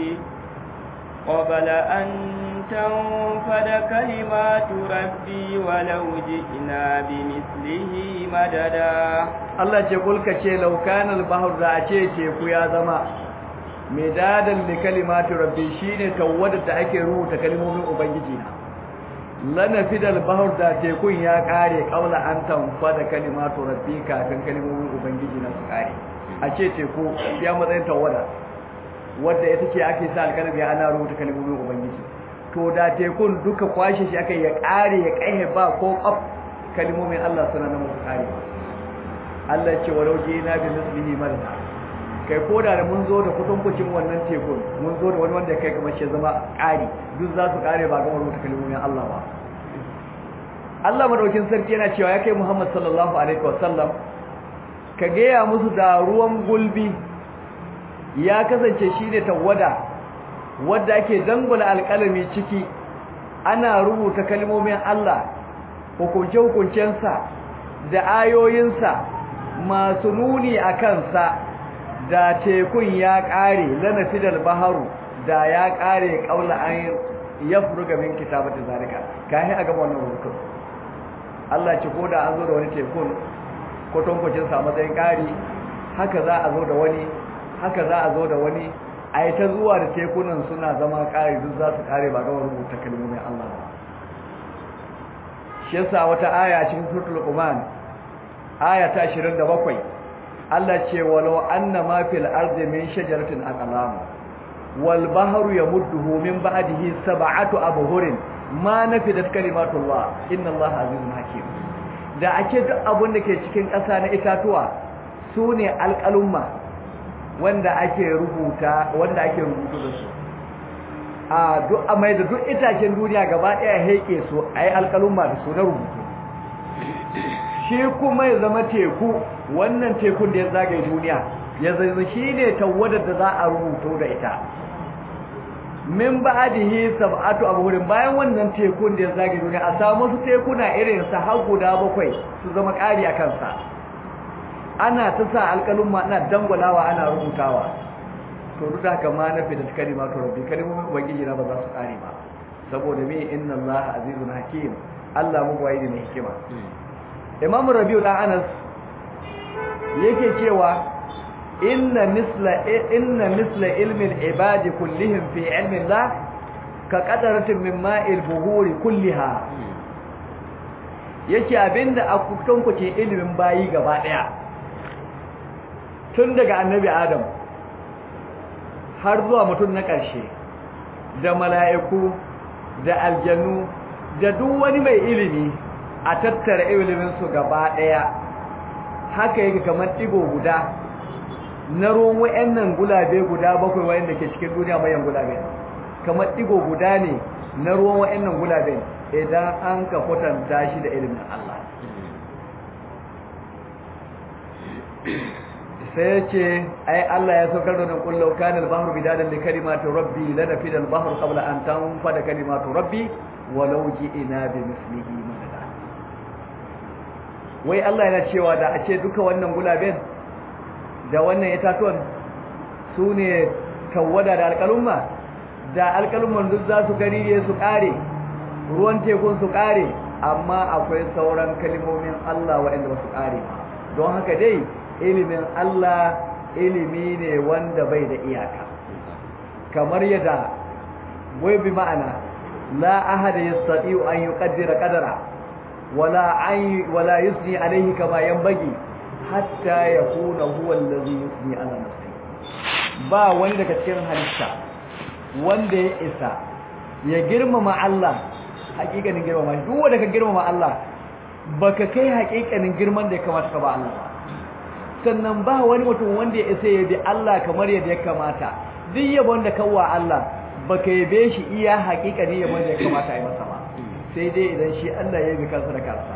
قبل أن تنفد كلمات ربي ولو جئنا بمثله مددا الله يقول كشي لو كان البحر ذا teku ya zama midadan li kalimati rabbi shine tawada da ake rubuta kalmomin ubangiji na lana fidal bahr da tekun ya kare kaula an tanfa da kalimatu rabbi kafin kalmomin ubangiji na su kare a ce teku ya matsayin tawada wadda ita ce ake sa alkalami ana rubuta kalmomin ubangiji to da tekun duka kwashe shi aka ya kare ya kaihe ba ko kaf kalmomin Allah suna nan musu kare Allah ce walau na bi mislihi marza kai koda da mun zo da kutunkucin wannan tekun mun zo da wani wanda kai kamar shi zama ƙari duk za su ƙare ba gama rubuta kalmomin Allah ba Allah madaukin sarki yana cewa ya kai Muhammad sallallahu alaihi wasallam ka gaya musu da ruwan gulbi ya kasance shine tawada wadda ake dangula alƙalami ciki ana rubuta kalmomin Allah hukunce-hukuncensa da ayoyinsa masu nuni a kansa da tekun ya ƙare lanafidal baharu da ya ƙare ƙaula an ya furuga min kitabata zalika kayan a gaba wannan rubutun Allah ce ko da an zo da wani tekun kwatankwacin sa matsayin ƙari haka za a zo da wani haka za a zo da wani a yi ta zuwa da tekunan suna zama ƙari duk za su ƙare ba gama rubuta kalmomin Allah ba shi yasa wata aya cikin suratul Luqman aya ta 27 Allah ce walau anna ma fil ardi min shajaratin aqlam wal bahru yamudduhu min ba'dihi sab'atu abhurin ma nafidat kalimatullah inna Allah azizun hakim da ake duk abun da ke cikin ƙasa na itatuwa sune alƙalumma wanda ake rubuta wanda ake rubutu da su a duk a mai da duk itacen duniya gaba ɗaya heke su a yi alƙalumma da su na rubutu shi kuma ya zama teku wannan tekun da ya zagaye duniya ya zai shi ne tawadar da za a rubuto da ita min ba'dihi sab'atu abhurin bayan wannan tekun da ya zagaye duniya a samu su tekuna irin sa har guda bakwai su zama ƙari a kansa ana ta sa alƙalumma ana dangwalawa ana rubutawa to duk haka ma na fi da kalimatu rabbi kalimomin ubangiji na ba za su kare ba saboda me inna allaha azizun hakim Allah mu gwaye ne hikima imam rabiu dan anas yake cewa inna misla inna misla ilmi al-ibadi kullihim fi ilmi allah ka qadaratin min ma'il buhuri kulliha yake abinda a kutankuce ilimin bayi gaba daya tun daga annabi adam har zuwa mutum na ƙarshe da mala'iku da aljannu da duk wani mai ilimi a tattara iliminsu gaba ɗaya haka yake kamar ɗigo guda na ruwan wa'yannan gulabe guda bakwai wa'yanda ke cikin duniya mayan gulabe kamar ɗigo guda ne na ruwan wa'yannan gulabe idan an ka kwatanta shi da ilimin Allah sai ya ce ai Allah ya saukar da kullu kana al-bahru bidadan li kalimati rabbi lanafida al-bahru qabla an tanfada kalimatu rabbi walau ji'ina bi mislihi madada wai Allah yana cewa da a ce duka wannan gulaben da wannan itatuwan su ne tawada da alƙalumma da alƙalumman duk za su gariye su ƙare ruwan tekun su ƙare amma akwai sauran kalmomin Allah waɗanda ba su ƙare don haka dai ilimin Allah ilimi ne wanda bai da iyaka kamar yadda wai bi ma'ana la ahada yastati'u an yuqaddira qadara wala ay wala yusni alayhi kama yanbaghi hatta yakuna huwa allazi yusni ala nafsihi ba wani daga cikin halitta wanda ya isa ya girmama Allah hakikanin girmama duk wanda ka girmama Allah baka kai hakikanin girman da ya kamata ka ba Allah ba sannan ba wani mutum wanda ya isa ya bi Allah kamar yadda ya kamata duk yabon da kawwa Allah baka yabe shi iya hakikani yabon da ya kamata a yi masa ba sai dai idan shi Allah ya bi kansa da kansa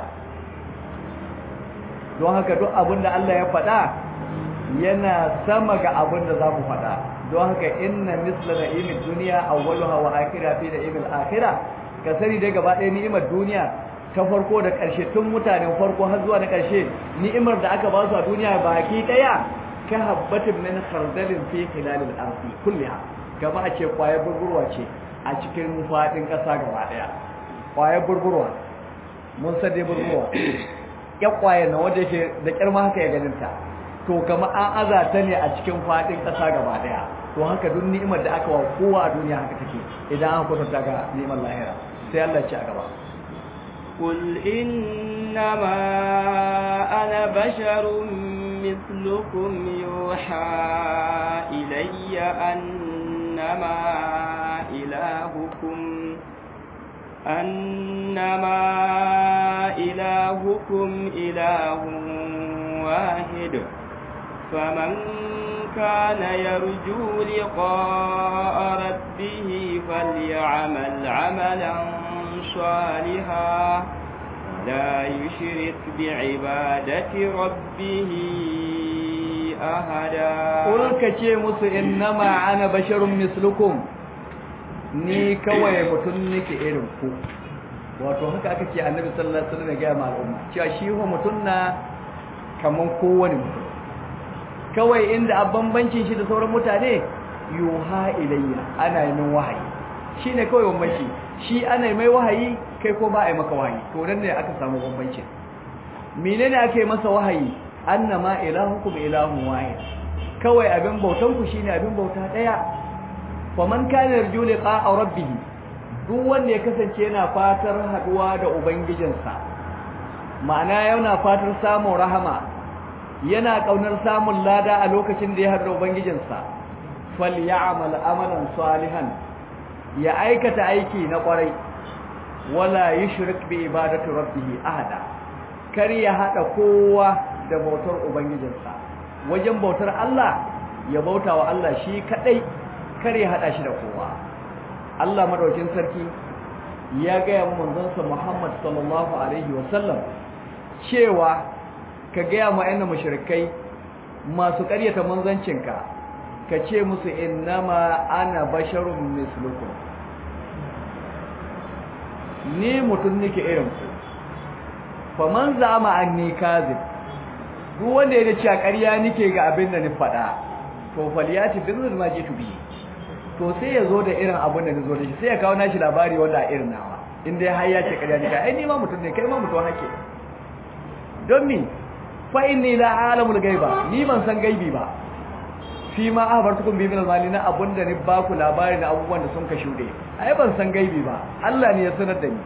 don haka duk abin da Allah ya faɗa yana sama ga abin da za mu faɗa don haka inna misla na'imin duniya awwaluha wa akhirah fi na'imil akhirah ka sani dai gaba ɗaya ni'imar duniya ta farko da ƙarshe tun mutanen farko har zuwa na ƙarshe ni'imar da aka ba su a duniya baki ɗaya ka habbatin min khardalin fi khilalil ardi kulliha gaba a ce kwayar burburwa ce a cikin faɗin ƙasa gaba ɗaya kwayar burburwa mun san dai burburwa ya kwaye na wanda yake da kirma haka ya ganin ta to kama an aza ta ne a cikin faɗin ƙasa gaba ɗaya to haka duk ni'imar da aka wa kowa a duniya haka take idan an kwatanta ga ni'imar lahira sai Allah ya ci a gaba قل إنما أنا بشر مثلكم يوحى إلي أنما إلهكم أنما إلهكم إله واحد فمن كان يرجو لقاء ربه فليعمل عملا صالحا لا يشرك بعبادة ربه أحدا قل كشي musu إنما أنا بشر مثلكم ni kawai mutum nake irin ku wato haka aka ce annabi sallallahu alaihi wasallam ya ga al'umma cewa shi ho mutum na kaman kowane mutum kawai inda a bambancin shi da sauran mutane yuha ilayya ana yi min wahayi shine kawai bambanci shi ana yi mai wahayi kai ko ba a yi maka wahayi to nan ne aka samu bambanci menene aka yi masa wahayi annama ilahukum ilahun wahid kawai abin bautan ku shine abin bauta daya faman kana yarju liqa'a rabbih duk wanda ya kasance yana fatar haduwa da ubangijinsa ma'ana yana fatar samun rahama yana kaunar samun lada a lokacin da ya haɗu ubangijinsa falyamal amalan salihan ya aikata aiki na kwarai wala yushrik bi ibadati rabbih ahada kar ya hada kowa da bautar ubangijinsa wajen bautar Allah ya bauta wa Allah shi kadai kar ya hada shi da kowa Allah madaukin sarki ya ga manzonsa Muhammad sallallahu alaihi wasallam cewa ka gaya ma ayyana mushrikai masu ƙaryata manzancinka ka ce musu innama ana basharun mislukum ni mutum nake irin ku faman zama anni kazib duk wanda ya ce ƙarya nake ga abin da ni faɗa to faliyati bizul ma jitu bi to sai ya zo da irin abin da ni zo da shi sai ya kawo nashi labari wanda a irin nawa in dai har ya ce ƙarya nake ai ni ma mutum ne kai ma mutum hake don mi fa inni la alamul gaiba ni ban san gaibi ba fi ma ahbartukum bi min al-mali na abunda ni ba ku labari na abubuwan da sun ka shude ai ban san gaibi ba Allah ne ya sanar da ni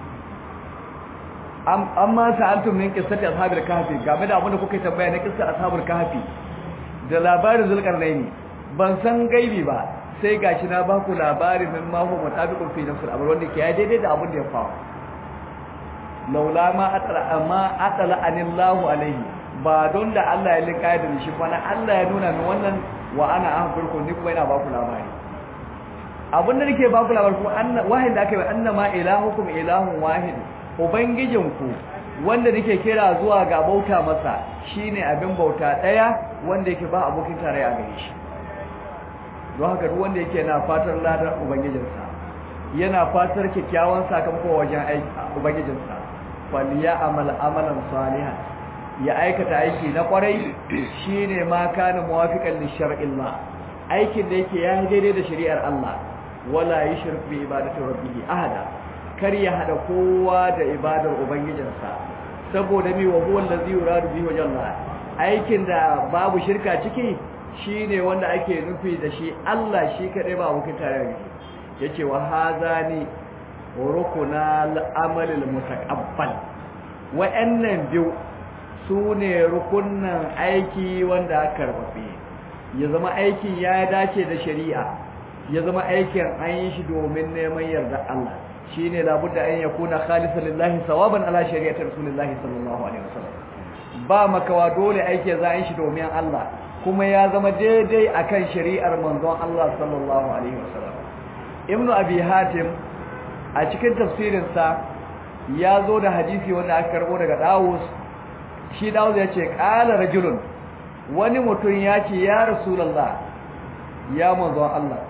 amma sa'altum min qissati ashabil kahfi game da abunda kuka tambaya na qissar ashabul kahfi da labarin zulkarnaini ban san gaibi ba sai gashi na ba ku labari min ma huwa mutabiqun fi nafsil amr wanda ke ya daidai da abun da ya faru laula ma atala amma atala anillahu alaihi ba don da Allah ya lika da shi fa Allah ya nuna min wannan wa ana ahbirku ni kuma ina ba ku labari abin da nake ba ku labari kuma anna wahid da aka yi annama ilahukum ilahun wahid ubangijinku wanda nake kira zuwa ga bauta masa shine abin bauta daya wanda yake ba abokin tarayya a gare shi don haka duk wanda yake na fatar ladar ubangijinsa yana fatar kyakkyawan sakamako wajen aiki ubangijinsa faliya amal amalan salihan ya aikata aiki na kwarai shine ma kana muwafiqan li shar'illah aikin da yake ya daidai da shari'ar Allah wala yushrik bi ibadati rabbih ahada kar ya hada kowa da ibadar ubangijinsa saboda mi wa huwa allazi yuradu bihi wajalla aikin da babu shirka ciki shine wanda ake nufi da shi Allah shi kadai ba abokin tarayya yace wa hazani rukuna al-amalil mutaqabbal wa'annan biyu su ne rukunan aiki wanda aka karfafe ya zama aikin ya dace da shari'a ya zama aikin an yi shi domin neman yarda Allah shi ne labudda an yakuna khalisan lillahi sawaban ala shari'atar rasulullahi sallallahu alaihi wasallam ba makawa dole aiki za a yi shi domin Allah kuma ya zama daidai akan shari'ar manzon Allah sallallahu alaihi wasallam ibnu abi hatim a cikin tafsirinsa ya zo da hadisi wanda aka karbo daga Dawus shi Dawud ya ce qala rajulun wani mutum ya ce ya rasulullah ya manzon Allah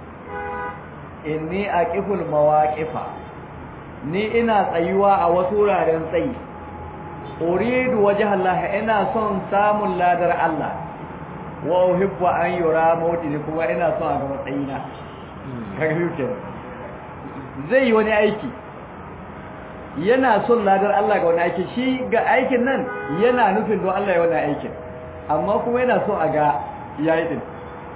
inni aqiful mawaqifa ni ina tsayuwa a wasu wuraren tsayi uridu wajha Allah ina son samun ladar Allah wa uhibbu an yura mawdi kuma ina son a ga matsayina kaga yake zai yi wani aiki yana son ladar Allah ga wani aiki shi ga aikin nan yana nufin don Allah ya wani aikin amma kuma yana so a ga yayi din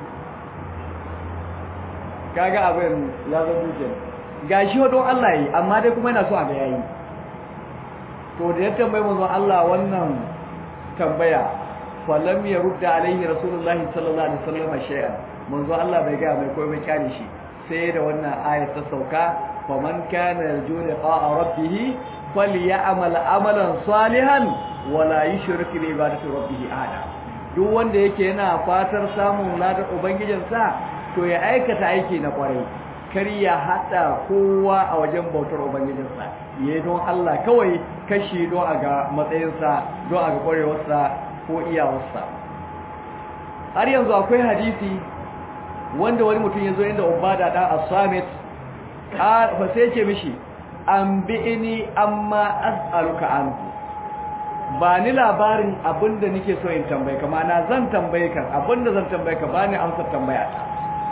kaga abin ya zo duke gashi don Allah yi amma dai kuma yana so a ga yayi to da ya tambaye manzon Allah wannan tambaya falam ya rudda alaihi rasulullahi sallallahu alaihi wasallam shay'an manzon Allah bai ga mai koyi bai kyale shi sai da wannan ayat ta sauka faman kana yarju liqa'a rabbih falyamal amalan salihan wala yushrik bi ibadati rabbih ahada duk wanda yake yana fatar samun ladar ubangijinsa to ya aikata aiki na kwarai kar ya hada kowa a wajen bautar ubangijinsa yayi don Allah kawai kashi don a ga matsayinsa don a ga kwarewarsa ko iyawarsa har yanzu akwai hadisi wanda wani mutum ya zo inda ubada da as-samit fa sai ce mishi an bi'ini amma as'aluka anhu ba ni labarin abinda nake so in tambaye ka mana zan tambaye ka abinda zan tambaye ka bani amsar tambaya ta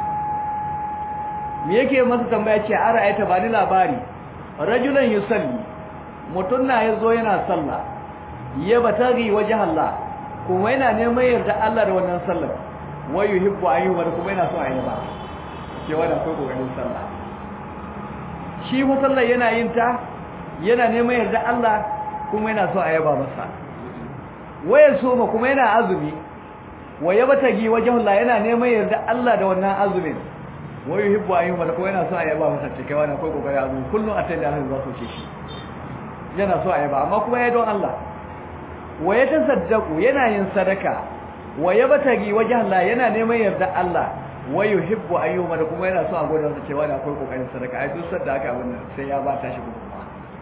me yake masa tambaya ce ara ayata ba ni labari rajulan yusalli mutun na yazo yana sallah ya batagi waje Allah kuma yana neman yarda Allah da wannan sallar wa yuhibbu ayyuha kuma yana so a yi ba ke wanda akwai kokarin sallah shi fa sallar yana yin ta yana neman yarda Allah kuma yana so a yaba masa waya soma kuma yana azumi waya batagi wajhullah yana neman yarda Allah da wannan azumin waya yuhibbu ayyuha da kuma yana so a yaba masa ce kai wani akwai kokarin azumi kullun a tayi da Allah za su ce shi yana so a yaba amma kuma ya don Allah waya tasaddaqu yana yin sadaka waya batagi wajhullah yana neman yarda Allah wai yuhibbu ayyuma da kuma yana so a gode masa cewa da akwai kokarin sadaka ai duk sadda aka abin nan sai ya ba ta shi gudunma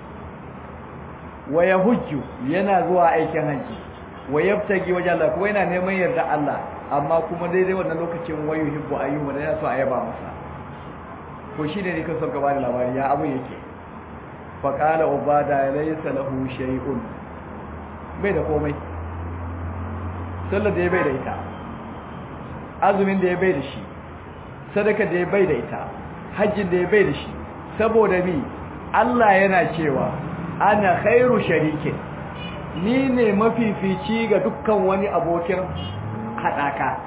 wa yahujju yana zuwa aikin haji wa yabtagi wajen Allah kuma yana neman yarda Allah amma kuma daidai wannan lokacin wai yuhibbu ayyuma da yana so a yaba masa ko shine ne kan son gaba da labari ya abin yake fa qala ubada laysa lahu shay'un bai da komai sallar da ya bai da ita azumin da ya bai da shi sadaka da ya bai da ita hajjin da ya bai da shi saboda mi Allah yana cewa ana khairu sharike ni ne mafifici ga dukkan wani abokin hadaka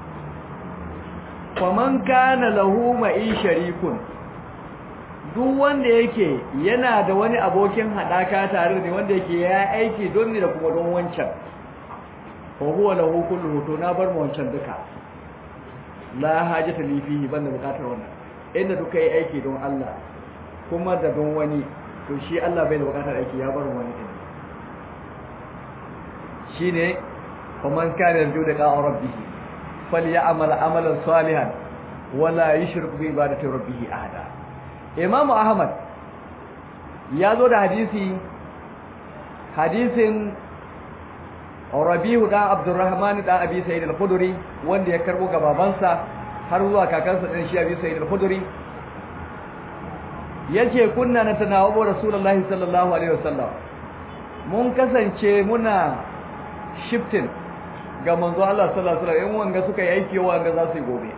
faman kana lahu ma'i sharikun duk wanda yake yana da wani abokin hadaka tare da wanda yake ya aiki don ni da kuma don wancan fa huwa lahu kullu to na bar mu wancan duka la hajata li fihi banda bukatar wannan inda duka yi aiki don Allah kuma da don wani to shi Allah bai da bukatar aiki ya bar wani din shine faman kana yarju da qa'a rabbih falyamal amalan salihan wala yushrik bi ibadati rabbih ahada imam ahmad ya zo da hadisi hadisin Rabi'u dan Abdurrahman dan Abi Sa'id al-Khudri wanda ya karbo ga babansa har zuwa kakansa din shi Abi Sa'id al-Khudri yace kunna na tanawabu Rasulullahi sallallahu alaihi wasallam mun kasance muna shifting ga manzo Allah sallallahu alaihi wasallam in wanga suka yi aiki wanga za su yi gobe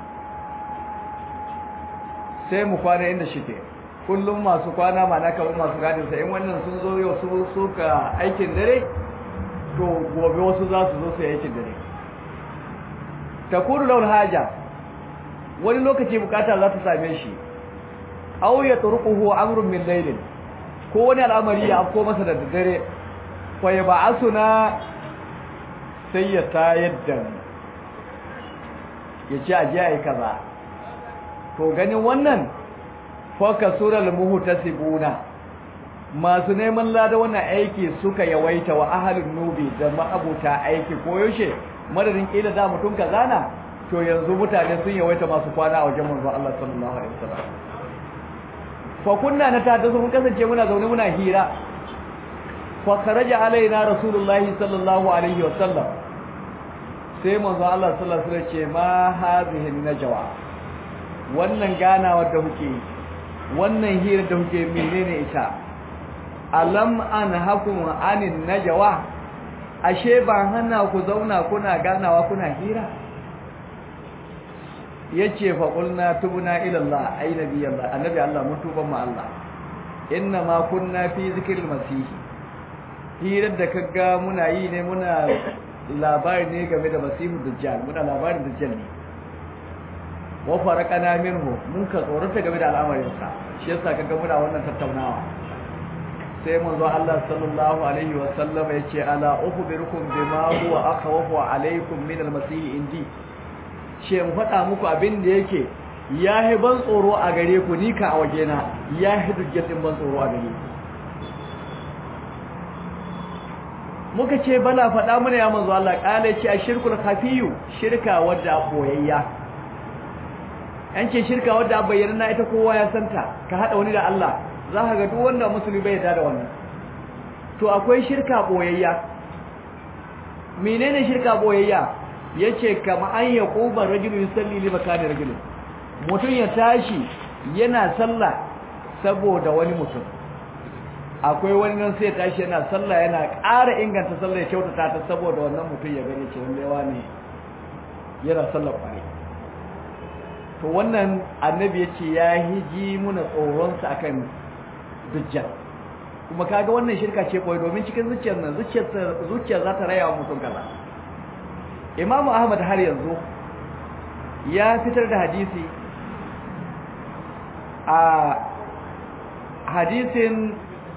sai mu kwana inda shike kullum masu kwana ma na kamar masu gadin sa in wannan sun zo yau su suka aikin dare to gobe wasu za su zo su yi aikin dare takuru laul haja wani lokaci bukata za ta same shi aw ya turquhu amrun min laylin ko wani al'amari ya afko masa da dare fa ya ba'asuna sai ya tayar da ya ce a jiya kaza to ganin wannan foka sural muhtasibuna masu neman lada wannan aiki suka yawaita wa ahalin nubi da ma'abuta aiki koyaushe madadin kila da mutum kazana to yanzu mutane sun yawaita masu kwana a wajen manzo Allah sallallahu alaihi wasallam fa kunna na ta mun kasance muna zaune muna hira fa kharaja alaina rasulullahi sallallahu alaihi wasallam sai manzo Allah sallallahu alaihi wasallam ce ma hadhihi najwa wannan ganawa da kuke wannan hira da kuke menene ita alam an hakum anin najwa ashe ba hana ku zauna kuna ganawa kuna hira yace fa qulna tubna ila Allah ay nabi Allah annabi Allah mun tuba ma Allah inna ma kunna fi zikril masih hirar da kaga muna yi ne muna labari ne game da masihu dajjal muna labarin dajjal ne wa faraqana minhu mun ka tsorata game da al'amarin sa shi yasa kaga muna wannan tattaunawa sai manzo Allah sallallahu alaihi wa sallam yace ala ukhbirukum bima huwa akhwafu alaikum min al-masih indi ce in faɗa muku abin da yake ya yi ban tsoro a gare ku ni ka a wajena ya yi dukkan ban tsoro a gare ku muka ce bala faɗa mana ya manzo Allah kale ce ashirkul khafiyu shirka wadda boyayya an ce shirka wadda bayyana ita kowa ya santa ka hada wani da Allah za ka ga duk wanda musulmi bai yarda da wannan to akwai shirka boyayya menene shirka boyayya yace kama an yaquba rajulu yusalli li makani rajulin mutum ya tashi yana sallah saboda wani mutum akwai wani nan sai ya tashi yana sallah yana ƙara inganta sallah ya kyautata ta saboda wannan mutum ya gani cewa lewa ne yana sallah kwari to wannan annabi ya ce ya hiji muna tsoronsa akan dujjal kuma kaga wannan shirka ce koyi domin cikin zuciyar nan zuciyar za ta raya wa mutum kaza imamu ahmad har yanzu ya fitar da hadisi a hadisin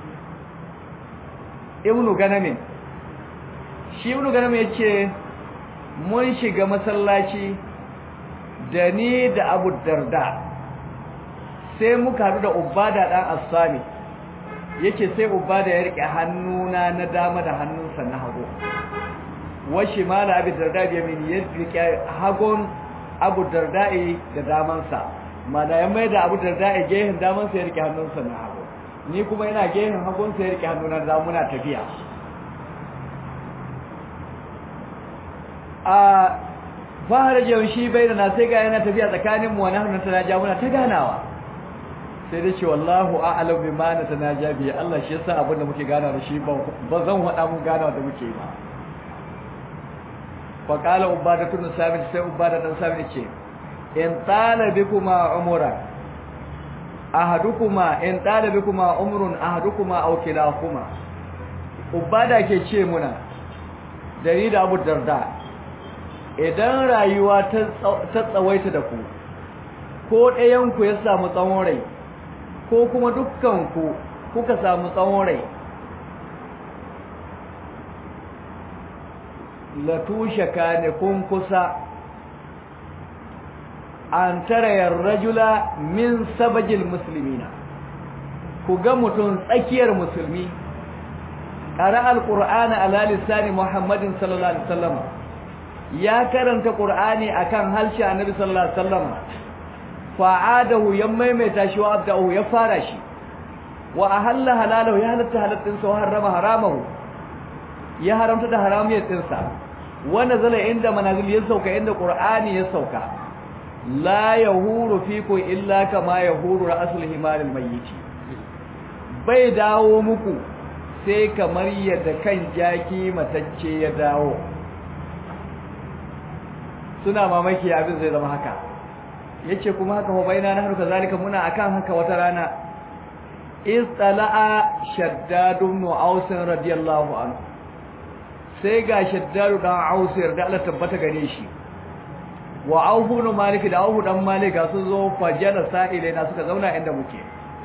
ibnu ganamin shi ibnu ganamin ya ce mun shiga masallaci da ni da abu darda sai muka haɗu da ubada ɗan assami yake sai ubada ya riƙe hannuna na dama da hannunsa na hagu washe ma da abu darda biya mini ya riƙe hagun abu darda'i da damansa mana ya mai da abu darda'i gehen damansa ya riƙe hannunsa na hagu ni kuma yana gehen hagunsa ya riƙe hannuna da muna tafiya a fara jiyar shi bai da na sai ga yana tafiya tsakaninmu wani hannun ta naja muna ta ganawa sai da ce wallahu a'alam bi ma na ta naja bi Allah shi yasa abin da muke gana da shi ba zan haɗa mun ganawa da muke ba fa qala ubada tun sabit sai ubada dan sabit ce in tala bikuma umura ahadukuma in tala bikuma umrun ahadukuma aw kilahuma ubada ke ce muna dari da Abu Darda idan rayuwa ta tsawaita da ku ko ɗayanku ya samu tsawon rai ko kuma dukkanku kuka samu tsawon rai latushe ka ne kun kusa an tarayar rajula min sabajil musulmina ku ga mutum tsakiyar musulmi ƙara alƙur'ana ala lissani muhammadin sallallahu alaihi wasallam ya karanta Qur'ani akan harshe Annabi sallallahu alaihi wasallam fa'adahu ya maimaita shi wa abdahu ya fara shi wa ahalla halalahu ya halatta halatin sa wa harrama haramahu ya haramta da haramiyatin sa wa nazala inda manazil ya sauka inda Qur'ani ya sauka la yahuru fiku illa kama yahuru ra'sul himaril mayyit bai dawo muku sai kamar yadda kan jaki matacce ya dawo suna mamaki abin zai zama haka yace kuma haka hubaina na harka zalika muna akan haka wata rana istala'a shaddad ibn aus radiyallahu anhu sai ga shaddad dan aus da Allah tabbata gare shi wa aufu ibn malik da aufu dan malik ga su zo fajala sa'ile na suka zauna inda muke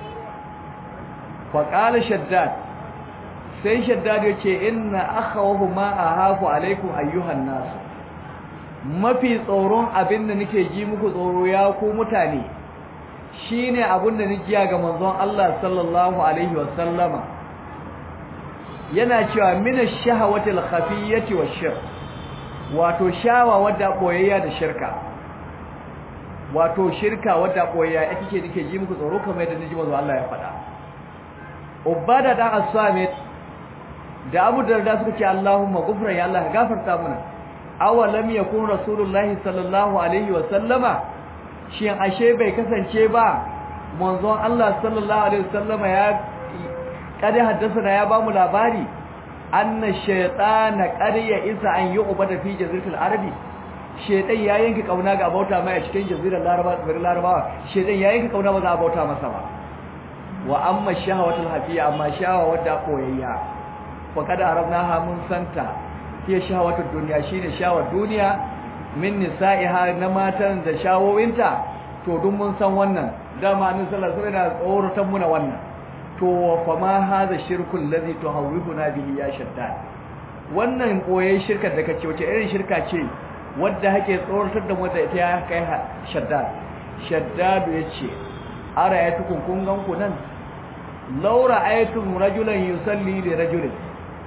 fa qala shaddad sai shaddad yace inna akhawahu ma ahafu alaikum ayyuhan nas mafi tsoron abin da nake ji muku tsoro ya ku mutane shine abin da nake ga manzon Allah sallallahu alaihi wasallama yana cewa min ash-shahawati al-khafiyyati wash-shirk wato shawa wadda boyayya da shirka wato shirka wadda boyayya ake ce nake ji muku tsoro kamar yadda niji manzon Allah ya faɗa ubada da as-samit da Abu Darda suka ce Allahumma ghufran ya Allah gafarta mana awalam yakun rasulullahi sallallahu alaihi wa sallama shin ashe bai kasance ba manzon Allah sallallahu alaihi wa sallama ya kada haddasa ya bamu labari anna shaytana qarya isa an yu'bada fi jaziratil arabi shaytan ya yanke kauna ga bauta mai a cikin jazirar laraba tsibirin larabawa shaytan ya yanke kauna ba za a bauta masa ba wa amma shahawatul hafiya amma shahawa wadda koyayya fa kada arabnaha mun santa hiya shahawatud dunya shine shawar duniya min nisa'iha na matan da shawowinta to duk mun san wannan dama annabi sallallahu alaihi wasallam yana tsoratan muna wannan to fa ma hadha shirkul ladhi tuhawwihuna bihi ya shaddad wannan koyayyen shirkar da kace wace irin shirka ce wadda hake tsoratar da mu da ita ya kai shaddad shaddad yace ara ayatukun kun gan ku nan laura ayatum rajulan yusalli li rajulin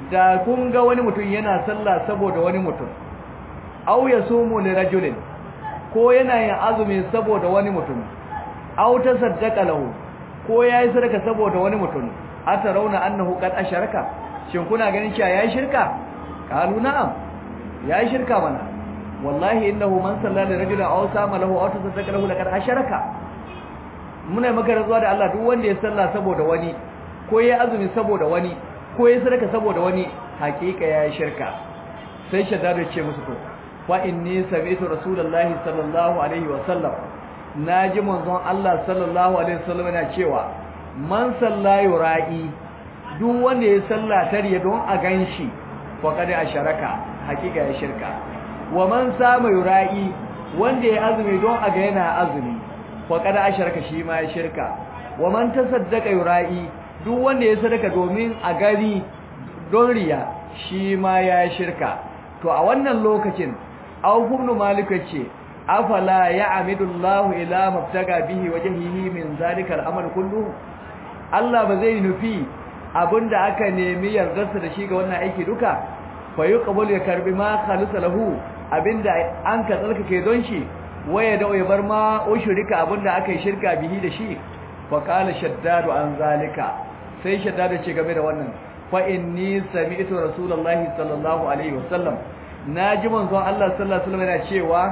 da kun ga wani mutum yana sallah saboda wani mutum aw yasumu li rajulin ko yana yin azumi saboda wani mutum aw tasaddaqa lahu ko yayi sadaka saboda wani mutum atarauna annahu qad asharaka shin kuna ganin cewa yayi shirka qalu na'am yayi shirka mana wallahi innahu man salla li rajulin aw sama lahu aw tasaddaqa lahu laqad asharaka muna maka rantsuwa da Allah duk wanda ya salla saboda wani ko yayi azumi saboda wani ko yayi sadaka saboda wani hakika yayi shirka sai shaddadu ce musu to fa inni sami'tu rasulullahi sallallahu alaihi wa sallam naji manzon Allah sallallahu alaihi wasallam yana cewa man salla yura'i duk wanda ya salla tariya don a ganshi fa kada asharaka hakika ya shirka wa man sama yura'i wanda ya azumi don a ga yana azumi fa kada asharaka shi ma ya shirka wa man tasaddaqa yura'i duk wanda ya sadaka domin a gari don riya shi ma ya shirka to a wannan lokacin Auf ibn Malik ce afala ya'midu Allah ila mabtaga bihi wajhihi min zalika al-amal kullu Allah ba zai nufi abinda aka nemi yardarsa da shi ga wannan aiki duka fa yuqbal ya karbi ma khalisa lahu abinda an ka tsarkake don shi waya da ya bar ma ushrika abinda aka yi shirka bihi da shi fa qala shaddadu an zalika sai shaddadu ce game da wannan fa inni sami'tu rasulullahi sallallahu alaihi wasallam naji manzon Allah sallallahu alaihi wasallam yana cewa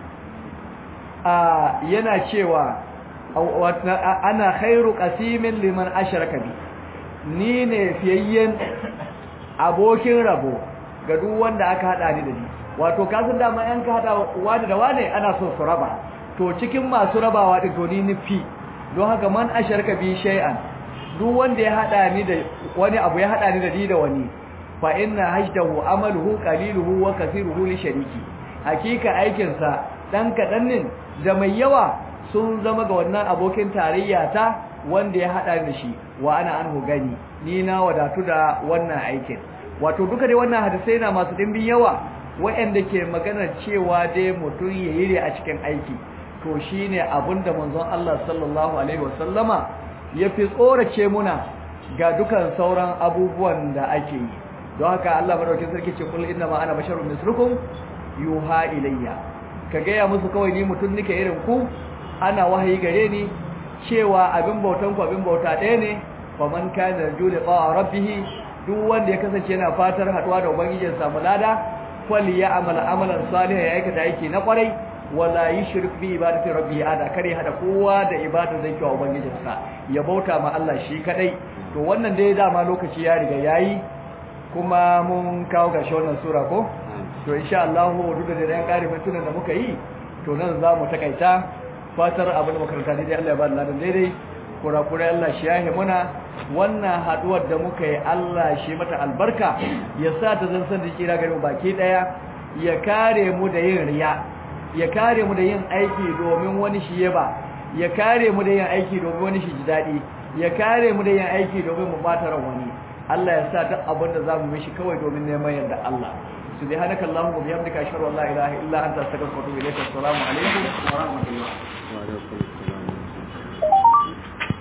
a yana cewa ana khairu qasimin liman ashraka bi ni ne fiyayyen abokin rabo ga duk wanda aka hada ni da ni wato kasan dama yan ka hada wani da wani ana so su raba to cikin masu rabawa din to ni nufi don haka man asharka bi shay'an duk wanda ya hada ni da wani abu ya hada ni da ni da wani fa inna hajdahu amaluhu qaliluhu wa kathiruhu li shariki hakika aikin sa dan kadan nin da mai yawa sun zama ga wannan abokin tarayya ta wanda ya hada ni shi wa ana anhu gani ni na wadatu da wannan aikin wato duka dai wannan hadisai na masu dimbin yawa waɗanda ke magana cewa dai mutum ya yi a cikin aiki to shine abinda manzon Allah sallallahu alaihi wasallama ya fi tsorace muna ga dukan sauran abubuwan da ake yi don haka Allah madaukakin sarki ce kul inna ma ana basharun mislukum yuha ilayya ka gaya musu kawai ni mutum nake irin ku ana wahayi gare ni cewa abin bautan ku abin bauta ɗaya ne faman kana yarju liqa rabbih duk wanda ya kasance yana fatar haduwa da ubangijin samu lada fali ya amala amalan salih ya aikata aiki na kwarai wala yushrik bi ibadati rabbi ada kare hada kowa da ibadar da yake ubangijin sa ya bauta ma Allah shi kadai to wannan dai dama lokaci ya riga yayi kuma mun kawo ga wannan sura ko to insha Allah duk da dan kare mutunan da muka yi to nan za mu takaita fatar abin da makaranta daidai Allah ya ba da ladan daidai kurakurai Allah shi yahe muna wannan haduwar da muka yi Allah shi mata albarka ya sa ta zan san da kira gare mu baki daya ya kare mu da yin riya ya kare mu da yin aiki domin wani shi yaba ya kare mu da yin aiki domin wani shi ji dadi ya kare mu da yin aiki domin mu bata ran wani Allah ya sa duk abin da zamu mishi kawai domin neman yarda Allah subhanaka allahumma wa bihamdika ashhadu an la ilaha illa anta astaghfiruka wa atubu ilayk assalamu alaikum wa rahmatullahi wa barakatuh